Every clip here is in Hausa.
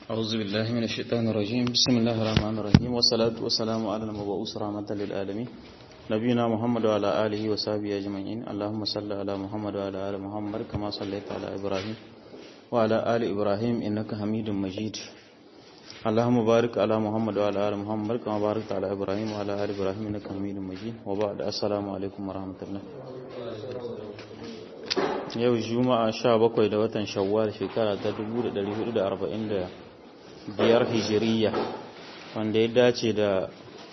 أعوذ بالله من الشيطان الرجيم بسم الله الرحمن الرحيم والصلاة والسلام على المبعوث رحمة للعالمين نبينا محمد وعلى آله وصحبه أجمعين اللهم صل على محمد وعلى آل محمد كما صليت على إبراهيم وعلى آل إبراهيم إنك حميد مجيد اللهم بارك على محمد وعلى آل محمد كما باركت على إبراهيم وعلى آل إبراهيم إنك حميد مجيد وبعد السلام عليكم ورحمة الله yau juma'a sha bakwai da watan shawwal shekara ta 1445 hijiriya wanda ya dace da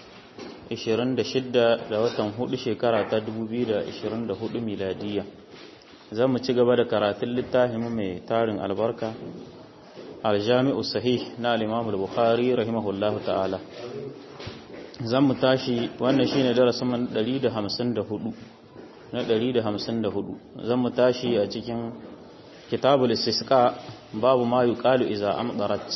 26 da watan hudu shekara ta 2024 miladiya za mu ci gaba da karatun littafin mai tarin albarka aljami'u sahih na al-imam al-bukhari rahimahullahu ta'ala zan mu tashi wannan shine darasin 154 na 154 zan mu tashi a cikin kitabul istisqa babu ma yuqalu iza amdarat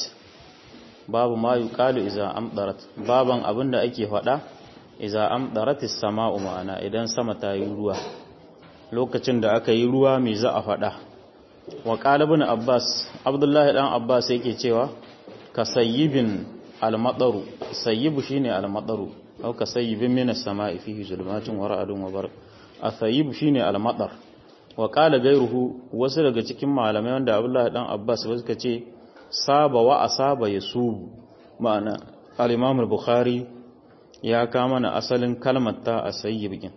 babu ma yuqalu iza amdarat baban abinda ake faɗa iza amdarat as-sama'u ma'ana idan sama ta yi ruwa lokacin da aka yi ruwa me za a faɗa wa qala ibn abbas abdullahi dan abbas yake cewa kasayyibin al-madaru sayyibu shine al-madaru aw kasayyibin minas sama'i fihi zulmatun wa ra'dun wa barq athayib shine al-madar wa qala gairuhu wasu daga cikin malamai wanda Abdullah dan Abbas ba suka ce saba wa asaba yasubu ma'ana al-Imam al-Bukhari ya kama na asalin kalmar ta asayyib din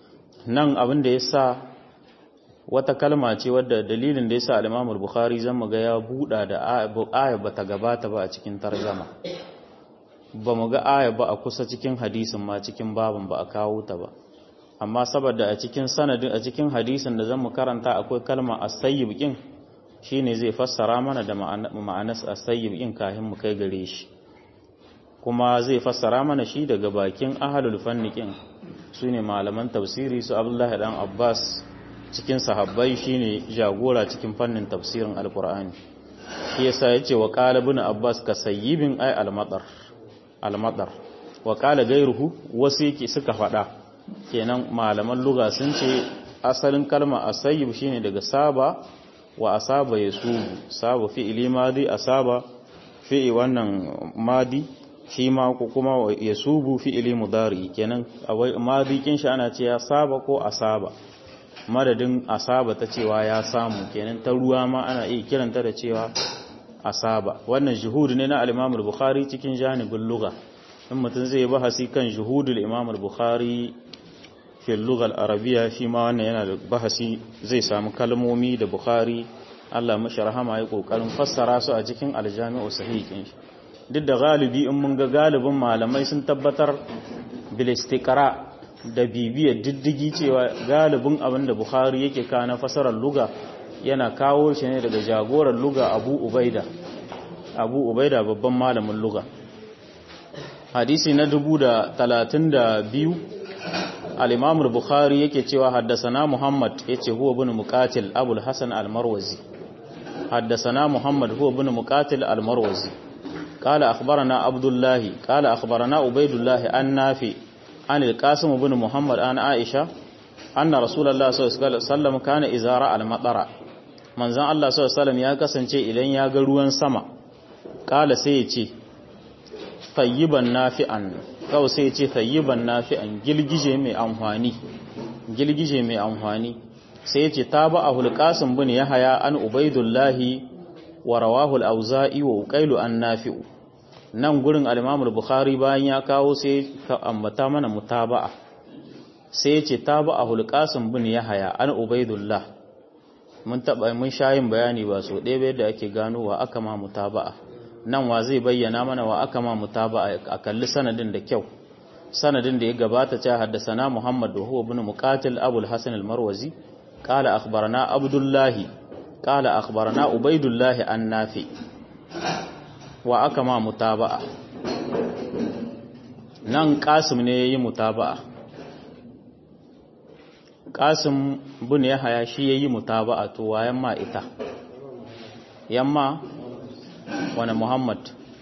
nan abin da yasa wata kalma ce wadda dalilin da yasa al-Imam al-Bukhari zan ga ya buda da aya bata gabata ba a cikin tarjuma ba mu ga aya ba a kusa cikin hadisin ma cikin babin ba a kawo ta ba amma saboda a cikin sanadin a cikin hadisin da zamu karanta akwai kalma as-sayyib kin shine zai fassara mana da ma'anar as-sayyib kin kafin mu kai gare shi kuma zai fassara mana shi daga bakin ahlul fanni kin sune malaman tafsiri su Abdullahi dan Abbas cikin sahabbai shine jagora cikin fannin tafsirin alqur'ani shi yasa yace wa qala ibn Abbas ka sayyibin ay al-madar al-madar wa qala gairuhu wasu yake suka faɗa kenan malaman luga sun ce asalin kalma asayyib shine daga saba wa asaba yasubu saba fi'ili madi asaba fi'i wannan madi shi ma kuma yasubu fi'ili mudari kenan awai madi kin shi ana ce ya saba ko asaba madadin asaba ta cewa ya samu kenan ta ruwa ma ana iya kiranta da cewa asaba wannan juhud ne na al-Imam al-Bukhari cikin janibin lugha in mutum zai bahasi kan juhudul Imam al-Bukhari fi lugal arabiya shi ma wannan yana da bahasi zai samu kalmomi da bukhari Allah mashi rahama ya kokarin fassara su a cikin aljami'u sahihin shi duk da galibi in mun ga galibin malamai sun tabbatar bil istiqra da bibiyar diddigi cewa galibin abin da bukhari yake kana fasarar luga yana kawo shi ne daga jagoran luga abu ubaida abu ubaida babban malamin luga hadisi na dubu da talatin da biyu al-imam al-bukhari yake cewa haddasana muhammad yace huwa ibn muqatil abul hasan al-marwazi haddasana muhammad huwa ibn muqatil al-marwazi qala akhbarana abdullah qala akhbarana ubaydullah an-nafi an al-qasim ibn muhammad an aisha anna rasulullah sallallahu alaihi wasallam kana izara al-matara manzon Allah sallallahu alaihi wasallam ya kasance idan ya ga ruwan sama qala sai ya ce tayyiban nafi'an kawai sai ce tayyiban nafi'an gilgije mai amfani gilgije mai amfani sai ce tabahu al-qasim bin yahya an ubaidullahi wa rawahu al-auza'i wa uqailu an nafi'u nan gurin al-imam al-bukhari bayan ya kawo sai ka ambata mana mutaba'a sai ce tabahu al-qasim bin yahya an ubaidullah mun taba mun shayin bayani ba so ɗaya bai da ake ganowa aka ma mutaba'a nan wa zai bayyana mana wa aka ma mutaba a kalli sanadin da kyau sanadin da ya gabata ta haddasana Muhammad wa huwa ibn Muqatil Abu al-Hasan al-Marwazi qala akhbarana Abdullah qala akhbarana Ubaydullah an-Nafi wa aka ma mutaba'a nan Qasim ne yayi mutaba'a Qasim bin Yahya shi yayi mutaba'a to wayan ma ita yamma wani muhammad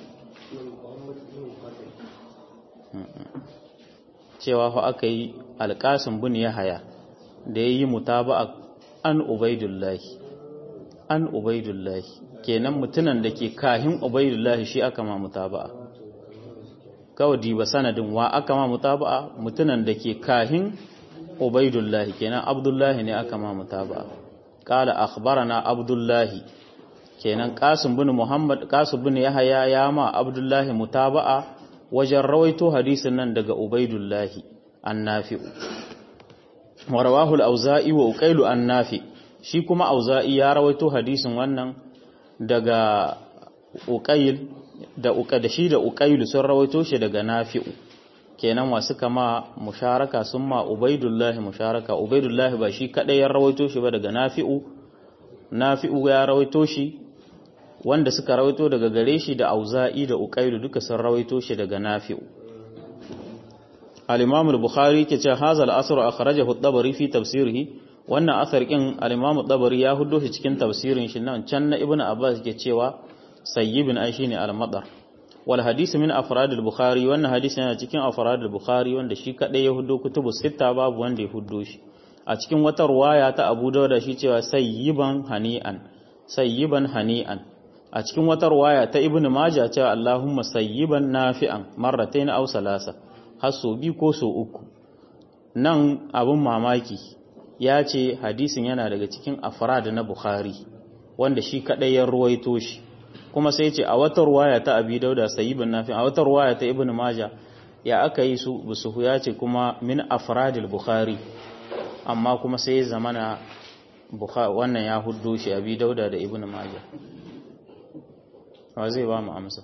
cewa fa aka yi alƙasin bin yahaya da ya yi mutaba an ubaidullahi an ubaidullahi kenan mutunan da ke kahin ubaidullahi shi aka ma mutaba'a kawai diba sanadin wa aka ma mutaba'a mutunan da ke kahin ubaidullahi kenan abdullahi ne aka ma mutaba'a qala akhbarana abdullahi kenan qasim bin muhammad qasim bin yahya ya ma abdullahi mutaba'a wajen rawaito hadisin nan daga ubaidullahi annafi'u wa rawahu al-auza'i wa uqailu annafi shi kuma auza'i ya rawaito hadisin wannan daga uqail da uka da shi da uqailu sun rawaito shi daga nafi'u kenan wasu kama musharaka sun ma ubaidullahi musharaka ubaidullahi ba shi kadai ya rawaito shi ba daga nafi'u nafi'u ya rawaito shi wanda suka rawaito daga gare shi da auza'i da uqailu duka sun rawaito shi daga nafi'u al-imam al-bukhari ke ce hadha al-asr akhrajahu at-tabari fi tafsirihi wannan asar kin al-imam at-tabari ya huddo shi cikin tafsirin shi nan can na ibnu abbas ke cewa sayyibin ai shine al-madar wal hadith min afrad al-bukhari wannan hadisi yana cikin afrad al-bukhari wanda shi kadai ya huddo kutubu sita babu wanda ya huddo shi a cikin wata ruwaya ta abu dauda shi cewa sayyiban hani'an sayyiban hani'an a cikin wata ruwaya ta ibnu majah cewa allahumma sayyiban nafi'an marratayn aw salasa har so biyu ko so uku nan abin mamaki ya ce hadisin yana daga cikin afrad na bukhari wanda shi kadai ya ruwaito shi kuma sai ce a wata ruwaya ta abi dauda sayyibin nafi a wata ruwaya ta ibnu maja ya aka yi su busuhu ya ce kuma min afradil bukhari amma kuma sai ya zamana wannan ya huddo shi abi dauda da ibnu maja wa zai ba mu amsa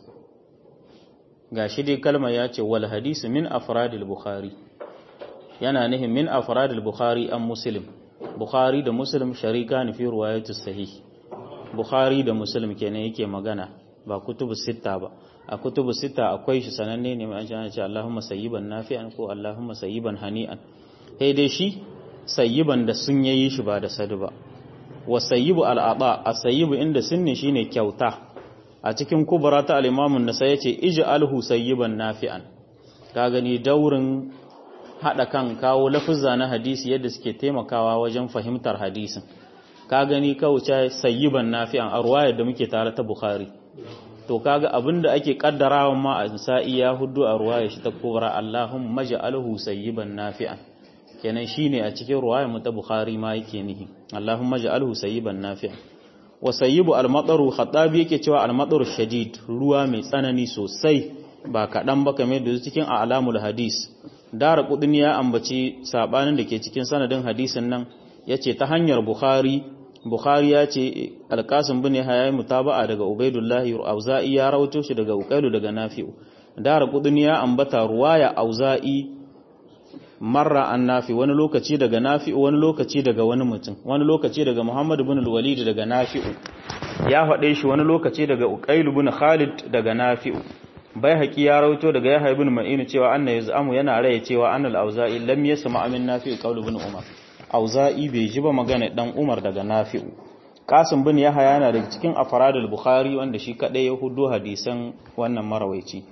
ga shi dai kalmar ya ce wal hadisi min afradil bukhari yana nihin min afradil bukhari an muslim bukhari da muslim sharika ne fi ruwayatus sahih bukhari da muslim kenan yake magana ba kutubu sita ba a kutubu sita akwai shi sananne ne mai an ce Allahumma sayyiban nafi'an ko Allahumma sayyiban hani'an sai dai shi sayyiban da sun yayi shi ba da sadu ba wa sayyibu al'ada as-sayyibu inda sunni shine kyauta a cikin kubra ta al-imamun nasa yace ij'alhu sayyiban nafi'an ka gani daurin hada kan kawo lafuzza na hadisi yadda suke taimakawa wajen fahimtar hadisin ka gani kawuce sayyiban nafi'an a ruwayar da muke tare ta bukhari to kaga abinda ake kaddarawa ma a sa'i ya hudu a ruwayar shi ta kubra allahumma ja'alhu sayyiban nafi'an kenan shine a cikin ruwayar mu ta bukhari ma yake nihi allahumma ja'alhu sayyiban nafi'an wa sayyibu al-mataru khatabi yake cewa al-mataru shadid ruwa mai tsanani sosai ba kaɗan ba kamar da cikin a'lamul hadis dara kudin ya ambaci sabanin da ke cikin sanadin hadisin nan yace ta hanyar bukhari bukhari ya ce alqasim bin yahya mutaba'a daga ubaidullahi auza'i ya rawato shi daga uqailu daga nafi'u dara kudin ya ambata ruwaya auza'i marra an nafi wani lokaci daga nafi'u wani lokaci daga wani mutum wani lokaci daga muhammad bin al-walid daga nafi'u ya faɗe shi wani lokaci daga uqailu bin khalid daga nafi'u bai haƙi ya rauto daga ya haibin ma'inu cewa anna yaz'amu yana raya cewa annal auza'i lam yasma amin nafi'u qawlu bin umar auza'i bai ji ba magana dan umar daga nafi'u qasim bin yahya yana daga cikin afradul bukhari wanda shi kadai ya hudu hadisan wannan marawaici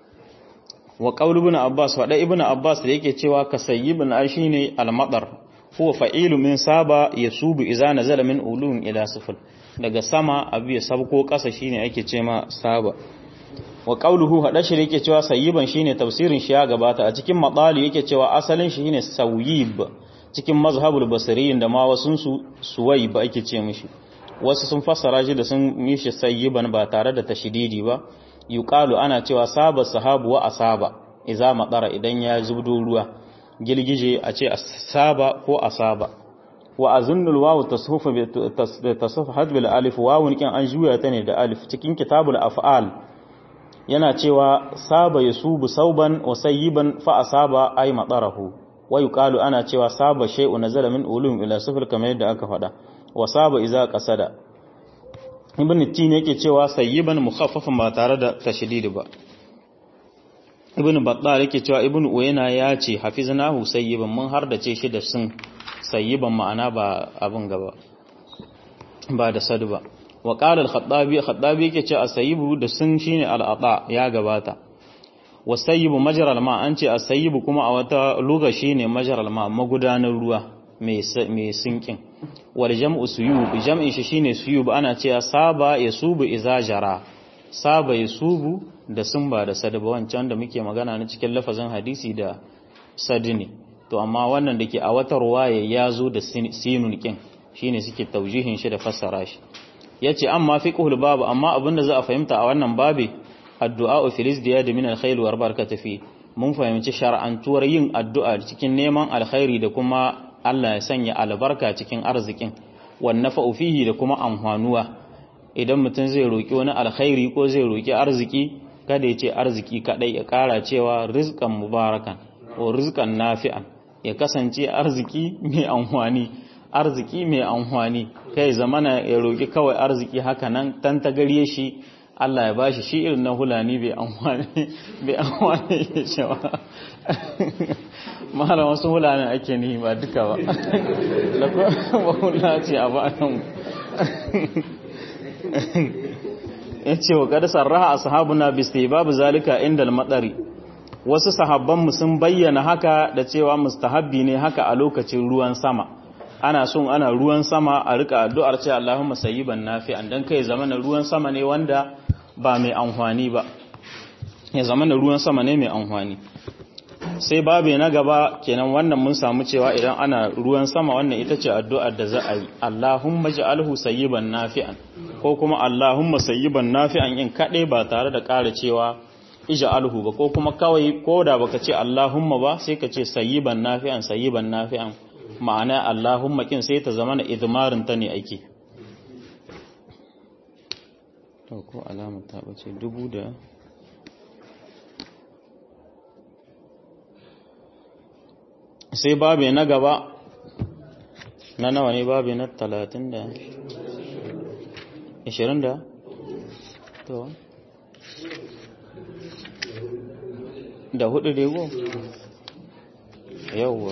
wa qawlu bin abbas wa ibn abbas da yake cewa kasayyibun ai shine al-madar huwa fa'ilu min saba yasubu idza nazala min ulun ila sifil daga sama abu ya sabko kasa shine ake ce ma saba wa qawluhu hada shi yake cewa sayyiban shine tafsirin shi ya gabata a cikin madali yake cewa asalin shi shine sawyib cikin mazhabul basriyin da ma wasun su suwayb ake ce mishi wasu sun fassara shi da sun yi shi sayyiban ba tare da tashdidi ba yuqalu ana cewa saba sahabu wa asaba idza madara idan ya zubdo ruwa gilgije a ce asaba ko asaba wa azunnul wawu tashufu bi tasahhad bil alif wawun kin an juya ta ne da alif cikin kitabul af'al yana cewa saba yasubu sauban wa sayyiban fa asaba ay madarahu wa yuqalu ana cewa saba shay'u nazala min ulum ila sifr kamar yadda aka faɗa wa saba iza qasada ibn tin yake cewa sayyiban mukhaffafan ba tare da tashdid ba ibn battal yake cewa ibn uyayna ya ce hafiznahu sayyiban mun har da ce shi da sun sayyiban ma'ana ba abin gaba ba da sadu ba wa qala al-khattabi khattabi yake ce asayyibu da sun shine al-ata ya gabata wa sayyibu majra al-ma an ce asayyibu kuma a wata lugha shine majra al-ma magudanar ruwa mai sinkin wal jam'u suyub jam'in shi shine suyub ana cewa saba yasubu iza jara saba yasubu da sumba da sadaba wancan da muke magana na cikin lafazin hadisi da sadini to amma wannan da ke a wata ruwaya ya zo da sinun kin shine suke taujihin shi da fassara shi yace amma fiqhul babu amma abinda za a fahimta a wannan babi addu'a filis da min alkhair wa barakatu fi mun fahimci shar'antuwar yin addu'a cikin neman alkhairi da kuma Allah ya sanya albarka cikin arzikin wan nafa'u fihi da kuma amfanuwa idan mutum zai roki wani alkhairi ko zai roki arziki kada ya ce arziki kadai ya kara cewa rizqan mubarakan ko rizqan nafi'an ya kasance arziki mai amfani arziki mai amfani kai zamana ya roki kawai arziki haka nan tan gariye shi Allah ya bashi shi irin na hulani bai amfani bai amfani ya ce ba mahala wasu hulanin ake ni ba duka ba ba hula ce a ba nan ya ce wa kada sarraha a sahabuna biste babu zalika inda al-matsari wasu sahabbanmu sun bayyana haka da cewa mustahabbi ne haka a lokacin ruwan sama ana son ana ruwan sama a rika addu'ar ce Allahumma sayyiban nafi'an dan kai zamana ruwan sama ne wanda ba mai amfani ba ya zamana ruwan sama ne mai amfani sai babu na gaba kenan wannan mun samu cewa idan ana ruwan sama wannan ita ce addu'ar da za a yi Allahumma ja'alhu sayyiban nafi'an ko kuma Allahumma sayyiban nafi'an in kade ba tare da ƙara cewa ija'alhu ba ko kuma kawai ko da baka ce Allahumma ba sai ka ce sayyiban nafi'an sayyiban nafi'an ma'ana Allahumma kin sai ta zama na idmarin ta ne ake to ko alamar ta bace dubu da sai babu na gaba na nawa ne babu na talatin da ishirin da to da hudu dego yauwa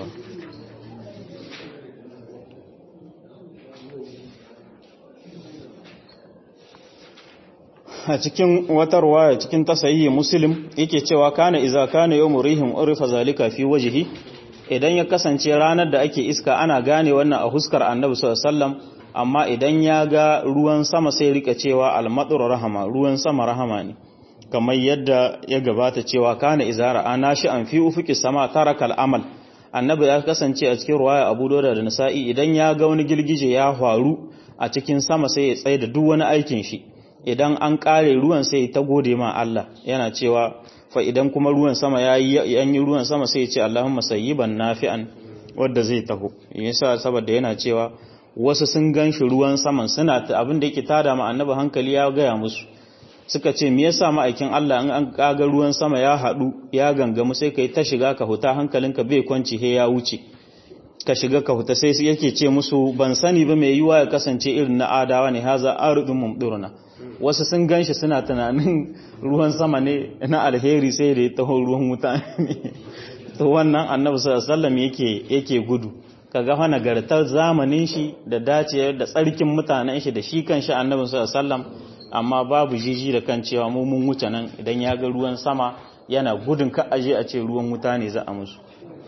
a cikin wata ruwaya cikin tasayi muslim yake cewa kana iza kana yawmu rihim urifa zalika fi wajhi idan ya kasance ranar da ake iska ana gane wannan a huskar annabi sallallahu alaihi wasallam amma idan ya ga ruwan sama sai rika cewa al-madur rahama ruwan sama rahama ne kamar yadda ya gabata cewa kana izara ana shi an fi ufuki sama tarakal amal annabi ya kasance a cikin ruwaya abu dauda da nasa'i idan ya ga wani girgije ya faru a cikin sama sai ya tsaye da duk wani aikin shi idan an kare ruwan sai ta gode ma Allah yana cewa fa idan kuma ruwan sama yayi an yi ruwan sama sai ya ce Allahumma sayyiban nafi'an wanda zai taho yasa saboda yana cewa wasu sun ganshi ruwan saman suna abin da yake tada ma annabi hankali ya gaya musu suka ce me yasa ma'aikin Allah in an kaga ruwan sama ya hadu ya gangamu sai kai ta shiga ka huta hankalinka bai kwanci he ya wuce ka shiga ka huta sai yake ce musu ban sani ba mai yiwa ya kasance irin na adawa ne haza arudun mumdurna wasu sun ganshi suna tunanin ruwan sama ne na alheri sai da ya taho ruwan wuta ne to wannan annabi sallallahu alaihi wasallam yake yake gudu kaga fa nagartar zamanin shi da dace da tsarkin mutanen shi da shi kanshi annabi sallallahu alaihi wasallam amma babu jiji da kan cewa mu mun wuce nan idan ya ga ruwan sama yana gudun ka aje a ce ruwan wuta ne za a musu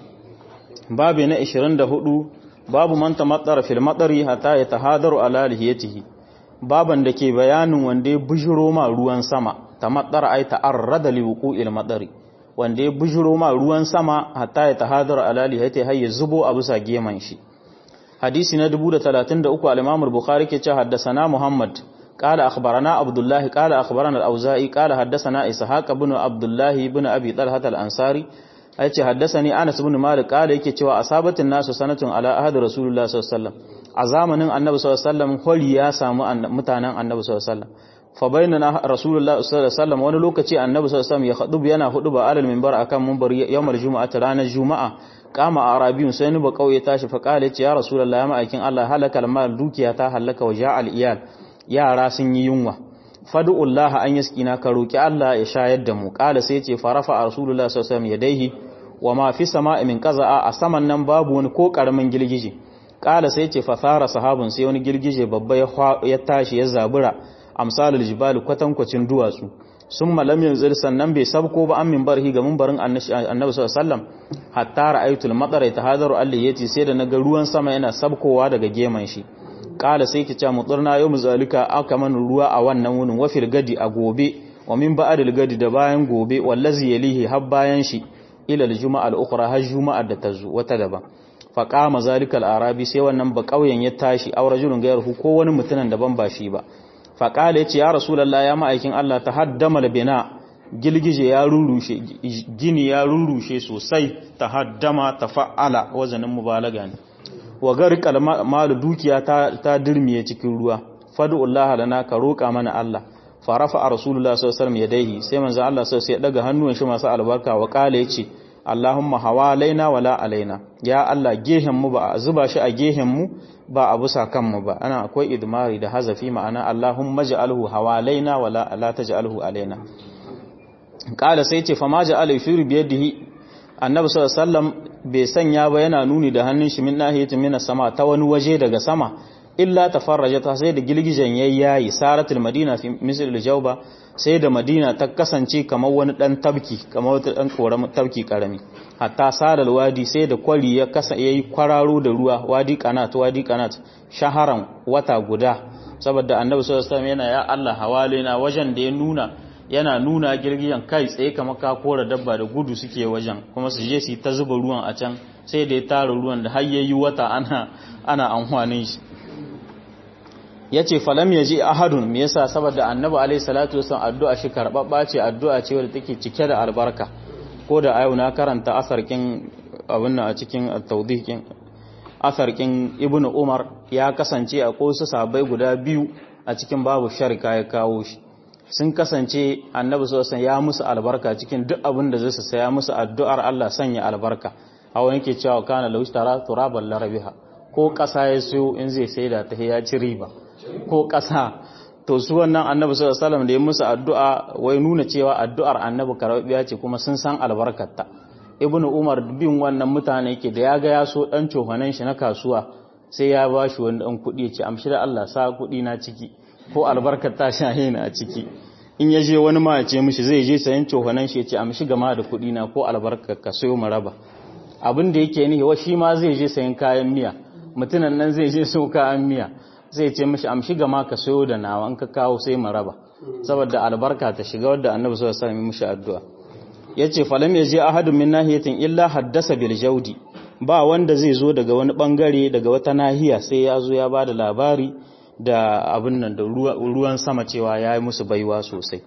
babu na 24 babu man tamattara fil madari hatta ya tahadaru ala lihiyatihi baban da ke bayanin wanda ya bujiro ma ruwan sama tamattara ay ta'arrada li wuqu'il madari wanda ya bujiro ma ruwan sama hatta ya tahadaru ala lihiyatihi har ya zubo a bisa geman shi hadisi na 1033 al-imam al-bukhari ke ce haddasa muhammad قال أخبرنا عبد الله قال أخبرنا الأوزائي قال حدثنا إسحاق بن عبد الله بن أبي طلحة الأنصاري yace haddasani Anas ibn Malik kala yake cewa asabatin nasu sanatun ala ahad Rasulullah sallallahu alaihi wasallam a zamanin Annabi sallallahu alaihi wasallam holi ya samu mutanen Annabi sallallahu alaihi wasallam fa bainana Rasulullah sallallahu alaihi wasallam wani lokaci Annabi sallallahu alaihi wasallam ya khutubu yana huduba alal minbar akan minbar yawmal jumu'ati ranar juma'a kama arabiyun sai ni ba kauye tashi fa kala yace ya Rasulullah ya ma'aikin Allah halakal mal dukiya ta halaka wa ja'al iyal yara sun yi yunwa fadu'ullaha an yaskina ka roki Allah ya shayar da mu kala sai yace farafa rasulullah sallallahu alaihi wasallam yadaihi wa ma fi sama'i min qaza'a a saman nan babu wani ko karamin girgije kala sai yace fa fara sahabun sai wani girgije babba ya tashi ya zabura amsalul jibal kwatankwacin duwatsu sun malam yanzu sannan bai sabko ba an minbarhi ga minbarin annabi sallallahu alaihi wasallam hatta ra'aytul matar yatahadaru alliyati sai da naga ruwan sama yana sabkowa daga geman shi kala sai ki ce muturna yau zalika aka man ruwa a wannan wunin wafil gadi a gobe wa min ba'dil gadi da bayan gobe wallazi yalihi har bayan shi ila al-juma'a al-ukhra har juma'ar da ta zo wata daban fa qama zalika al-arabi sai wannan ba kauyen ya tashi aw rajulun gairu ko wani mutumin daban ba shi ba fa qala yace ya rasulullahi ya ma'aikin Allah tahaddama al-bina gilgije ya rurushe gini ya rurushe sosai tahaddama tafa'ala wazanin mubalaga ne wa garikal malu dukiya ta ta dirmiye cikin ruwa fad'ullaha lana ka roka mana Allah farafa rasulullah sallallahu alaihi wasallam yadayhi sai manzo Allah sai ya daga hannun shi masu albarka wa kale yace Allahumma hawalaina wala alaina ya Allah gehen mu ba zuba shi a gehen mu ba a busa kan mu ba ana akwai idmari da hazafi ma'ana Allahumma ja'alhu hawalaina wala la taj'alhu alaina kala sai ce fama ja'ala yushiru biyadihi annabi sallallahu alaihi wasallam bai sanya ba yana nuni da hannun shi min nahiyatin min sama ta wani waje daga sama illa tafarraja ta sai da gilgijen yayyayi saratul madina fi misl al-jawba sai da madina ta kasance kamar wani dan tabki kamar wata dan koram tabki karami hatta sadal wadi sai da kwari ya kasa yayi kwararo da ruwa wadi qanat wadi qanat shaharan wata guda saboda annabi sallallahu alaihi wasallam yana ya Allah hawalina wajen da ya nuna yana nuna girgiyan kai tsaye kamar ka kora dabba da gudu suke wajen kuma su je su ta zuba ruwan a can sai da ya tara ruwan da har yayi wata ana ana amfanin shi yace falam yaji ahadun me yasa saboda annabi alaihi salatu wasallam addu'a shi karbabba ce addu'a ce wadda take cike da albarka ko da ayo na karanta asarkin abin nan a cikin at-tawdihin asarkin ibnu umar ya kasance a kosu sabai guda biyu a cikin babu sharika ya kawo shi sun kasance annabi sosan ya musu albarka cikin duk abin da zai saya musu addu'ar Allah sanya albarka hawa yake cewa kana laushtara turaban larabiha ko ƙasa ya siyo in zai saida ta ya ci riba ko ƙasa to su wannan annabi sallallahu alaihi da ya musu addu'a wai nuna cewa addu'ar annabi karbiya ce kuma sun san albarkarta ibnu umar bin wannan mutane yake da ya ga ya so dan cofanan shi na kasuwa sai ya ba shi wani dan kuɗi ya ce amshi da Allah sa kuɗi na ciki ko albarkar ta shahe ni a ciki in ya je wani ma ya ce mishi zai je sayan cofanan shi ya ce amshi gama da kuɗi na ko albarkar ka sayo mu raba abin da yake nihi wa shi ma zai je sayan kayan miya mutunan nan zai je so kayan miya zai ce mishi amshi gama ka sayo da nawa in ka kawo sai mu raba saboda albarka ta shiga wadda annabi sallallahu alaihi wasallam mishi addu'a yace falam yaji ahadun min nahiyatin illa haddasa bil jaudi ba wanda zai zo daga wani bangare daga wata nahiya sai ya zo ya bada labari da abin nan da ruwan sama cewa ya yi musu baiwa sosai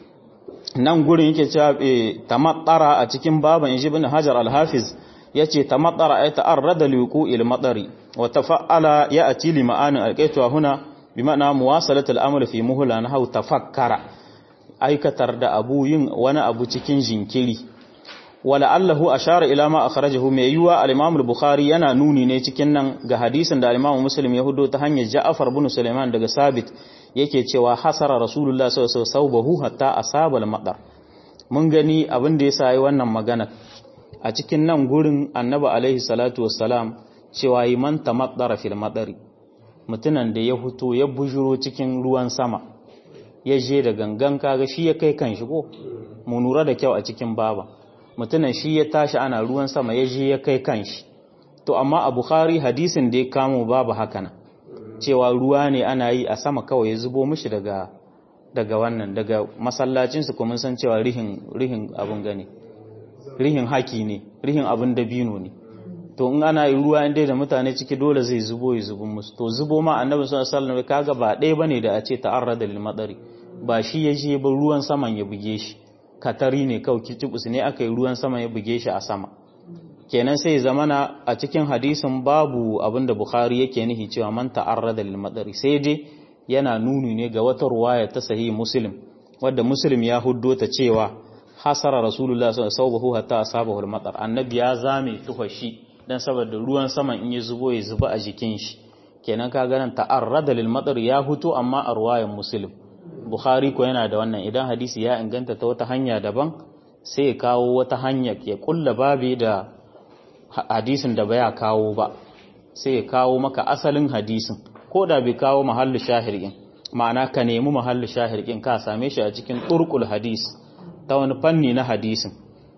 nan gurin yake cewa tamattara a cikin baban inji bin hajar al-hafiz yace tamattara ay ta'arrada liqu'il madari wa tafa'ala ya'ti li ma'anin alqaitwa huna bi ma'ana muwasalat al-amr fi muhla nahu tafakkara aikatar da abu yin wani abu cikin jinkiri wala allahu ashara ila ma akhrajahu mai yuwa al-imam al-bukhari yana nuni ne cikin nan ga hadisin da al-imam muslim ya hudo ta hanyar ja'far bin sulaiman daga sabit yake cewa hasara rasulullah sallallahu alaihi wasallam hatta asaba al-madar mun gani abin da yasa yi wannan magana a cikin nan gurin annabi alaihi salatu wassalam cewa yi man tamaddara fil madari mutunan da ya huto ya bujuro cikin ruwan sama ya je da gangan kaga shi ya kai kan shi ko mu nura da kyau a cikin baba mutunan shi ya tashi ana ruwan sama ya je ya kai kanshi to amma a bukhari hadisin da ya kamo babu haka cewa ruwa ne ana yi a sama kawai ya zubo mishi daga daga wannan daga masallacinsu kuma san cewa rihin rihin abun gane rihin haki ne rihin abun dabino ne to in ana yi ruwa inda da mutane ciki dole zai zubo ya zubo musu to zubo ma annabi sallallahu alaihi wasallam kaga ba ɗaya bane da a ce ta'arrada lil madari ba shi ya je ba ruwan saman ya buge shi katari ne kawai kitubus ne aka yi ruwan sama ya buge shi a sama kenan sai zamana a cikin hadisin babu abinda bukhari yake nihi cewa man ta'arrada lil madari sai dai yana nuni ne ga wata ruwaya ta sahih muslim wadda muslim ya huddo ta cewa hasara rasulullah sallallahu alaihi hatta asabahu al-matar annabi ya zame tuhashi dan saboda ruwan saman in ya zubo ya zuba a jikin shi kenan ka ganin ta'arrada lil madar ya huto amma a ruwayan muslim Bukhari ko yana da wannan idan hadisi ya inganta ta wata hanya daban sai ya kawo wata hanya ya kulla babi da hadisin da baya kawo ba sai ya kawo maka asalin hadisin ko da bai kawo mahallu shahirin ma'ana ka nemi mahallu shahirkin ka same shi a cikin turkul hadis ta wani fanni na hadisin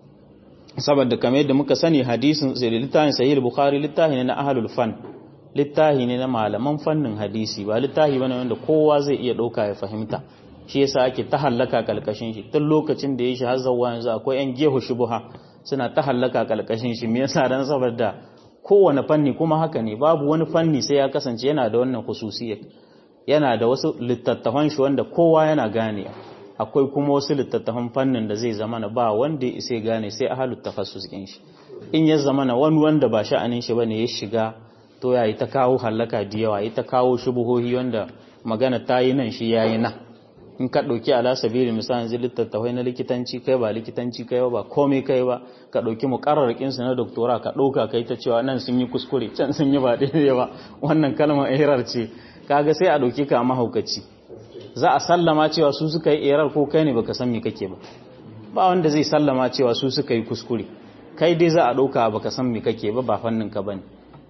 saboda kamar yadda muka sani hadisin sai littafin sahih bukhari littafi ne na ahlul fan littafi ne na malaman fannin hadisi ba littafi bane wanda kowa zai iya dauka ya fahimta shi yasa ake ta hallaka kalkashin shi tun lokacin da ya shi har zawwa yanzu akwai yan gehu shubuha suna ta hallaka kalkashin shi me yasa dan saboda kowane fanni kuma haka ne babu wani fanni sai ya kasance yana da wannan khususiyya yana da wasu littattafan shi wanda kowa yana gane akwai kuma wasu littattafan fannin da zai zama ba wanda ya isa gane sai ahalut tafassus din shi in ya zama na wani wanda ba sha'anin shi bane ya shiga to ya yi ta kawo hallaka da yawa ya ta kawo shubuhohi wanda magana ta yi nan shi yayi nan in ka ɗauki ala sabili misalin zai littattafai na likitanci kai ba likitanci kai ba komai kai ba ka ɗauki muƙarrarkin su na doktora ka ɗauka kai ta cewa nan sun yi kuskure can sun yi ba daidai ba wannan kalmar erar ce kaga sai a ɗauki ka mahaukaci za a sallama cewa su suka yi erar ko kai ne baka san me kake ba ba wanda zai sallama cewa su suka yi kuskure kai dai za a ɗauka baka san me kake ba ba fannin ka bane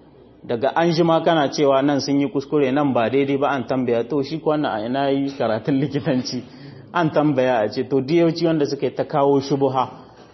daga an ji ma kana cewa nan sun yi kuskure nan ba daidai ba an tambaya to shi ko wannan a ina yi karatun likitanci an tambaya a ce to diyauci wanda suka yi ta kawo shubuha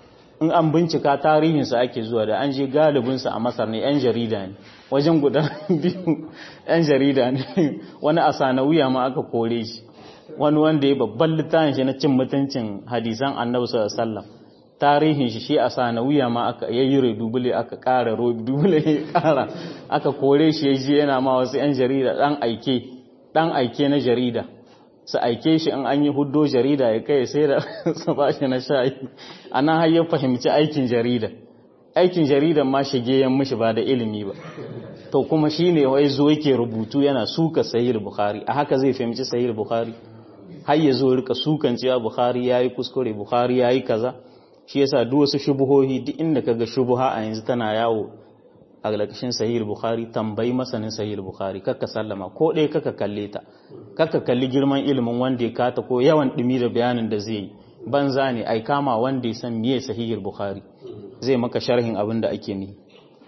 in an bincika tarihinsa ake zuwa da an je galibinsa a masar ne 'yan jarida ne wajen guda biyu 'yan jarida ne wani a sanawiya ma aka kore shi wani wanda ya babban littafin shi na cin mutuncin hadisan annabi sallallahu alaihi tarihin shi shi a sanawiya ma aka yayi dubule aka kara dubule ya kara aka kore shi ya je yana ma wasu 'yan jarida dan aike dan aike na jarida su aike shi in an yi huddo jarida ya kai sai da su ba shi na shayi a nan har ya fahimci aikin jarida aikin jarida ma shige yan mishi ba da ilimi ba to kuma shi ne wai zo yake rubutu yana suka sahih bukhari a haka zai fahimci sahih bukhari har ya zo rika sukan cewa bukhari yayi kuskure bukhari yayi kaza shi yasa duk wasu shubuhohi duk inda kaga shubuha a yanzu tana yawo a galakashin sahih bukhari tambayi masanin sahih bukhari kakka sallama ko ɗaya kaka kalle ta kakka kalli girman ilimin wanda ya kata ko yawan ɗumi da bayanin da zai yi banza ne ai kama wanda ya san miye sahih bukhari zai maka sharhin abin da ake ni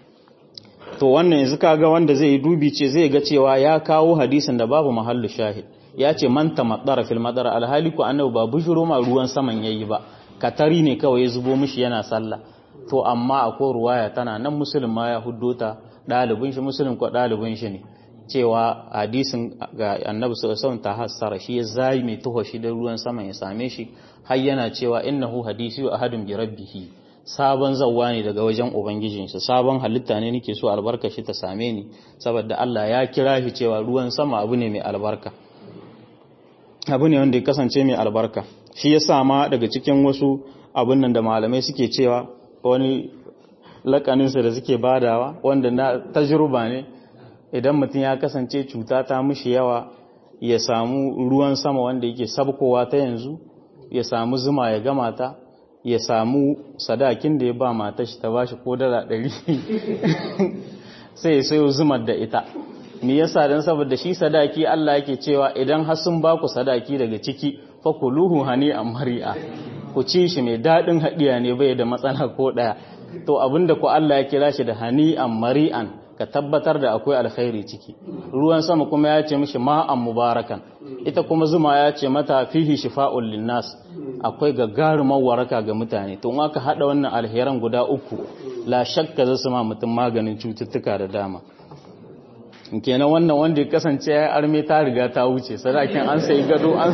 to wannan yanzu kaga wanda zai yi dubi ce zai ga cewa ya kawo hadisin da babu mahallu shahid ya ce man tamaddara fil madara alhali ko annabi ba bushuro ma ruwan saman yayi ba katari ne kawai ya zubo mishi yana sallah to amma akwai ruwaya tana nan musulun ma ya huddo ta ɗalibin shi musulun ko ɗalibin shi ne cewa hadisin ga annabi sallallahu alaihi ta hassara shi ya zai mai tuho shi da ruwan saman ya same shi har yana cewa innahu hadisi wa ahadun bi rabbihi sabon zawwa ne daga wajen ubangijin shi sabon halitta ne nake so albarka shi ta same ni saboda Allah ya kira shi cewa ruwan sama abu ne mai albarka abu ne wanda ya kasance mai albarka shi ya sa ma daga cikin wasu abun nan da malamai suke cewa wani lakaninsa da suke badawa wanda na tajruba ne idan mutum ya kasance cuta ta mushi yawa ya samu ruwan sama wanda yake sabkowa ta yanzu ya samu zuma ya gama ta ya samu sadakin da ya ba mata shi ta bashi ko dala ɗari sai ya sayo zumar da ita me yasa dan saboda shi sadaki Allah yake cewa idan har sun ba ku sadaki daga ciki fa kuluhu hani amri'a ku ci shi mai dadin hadiya ne bai da matsala ko daya to abinda ku Allah ya kira shi da hani amri'an ka tabbatar da akwai alkhairi ciki ruwan sama kuma ya ce mishi ma'an mubarakan ita kuma zuma ya ce mata fihi shifa'un linnas akwai gagarumar waraka ga mutane to in aka hada wannan alheran guda uku la shakka zasu ma mutum maganin cututtuka da dama kenan wannan wanda ya kasance ya arme ta riga ta wuce sadakin an sai gado an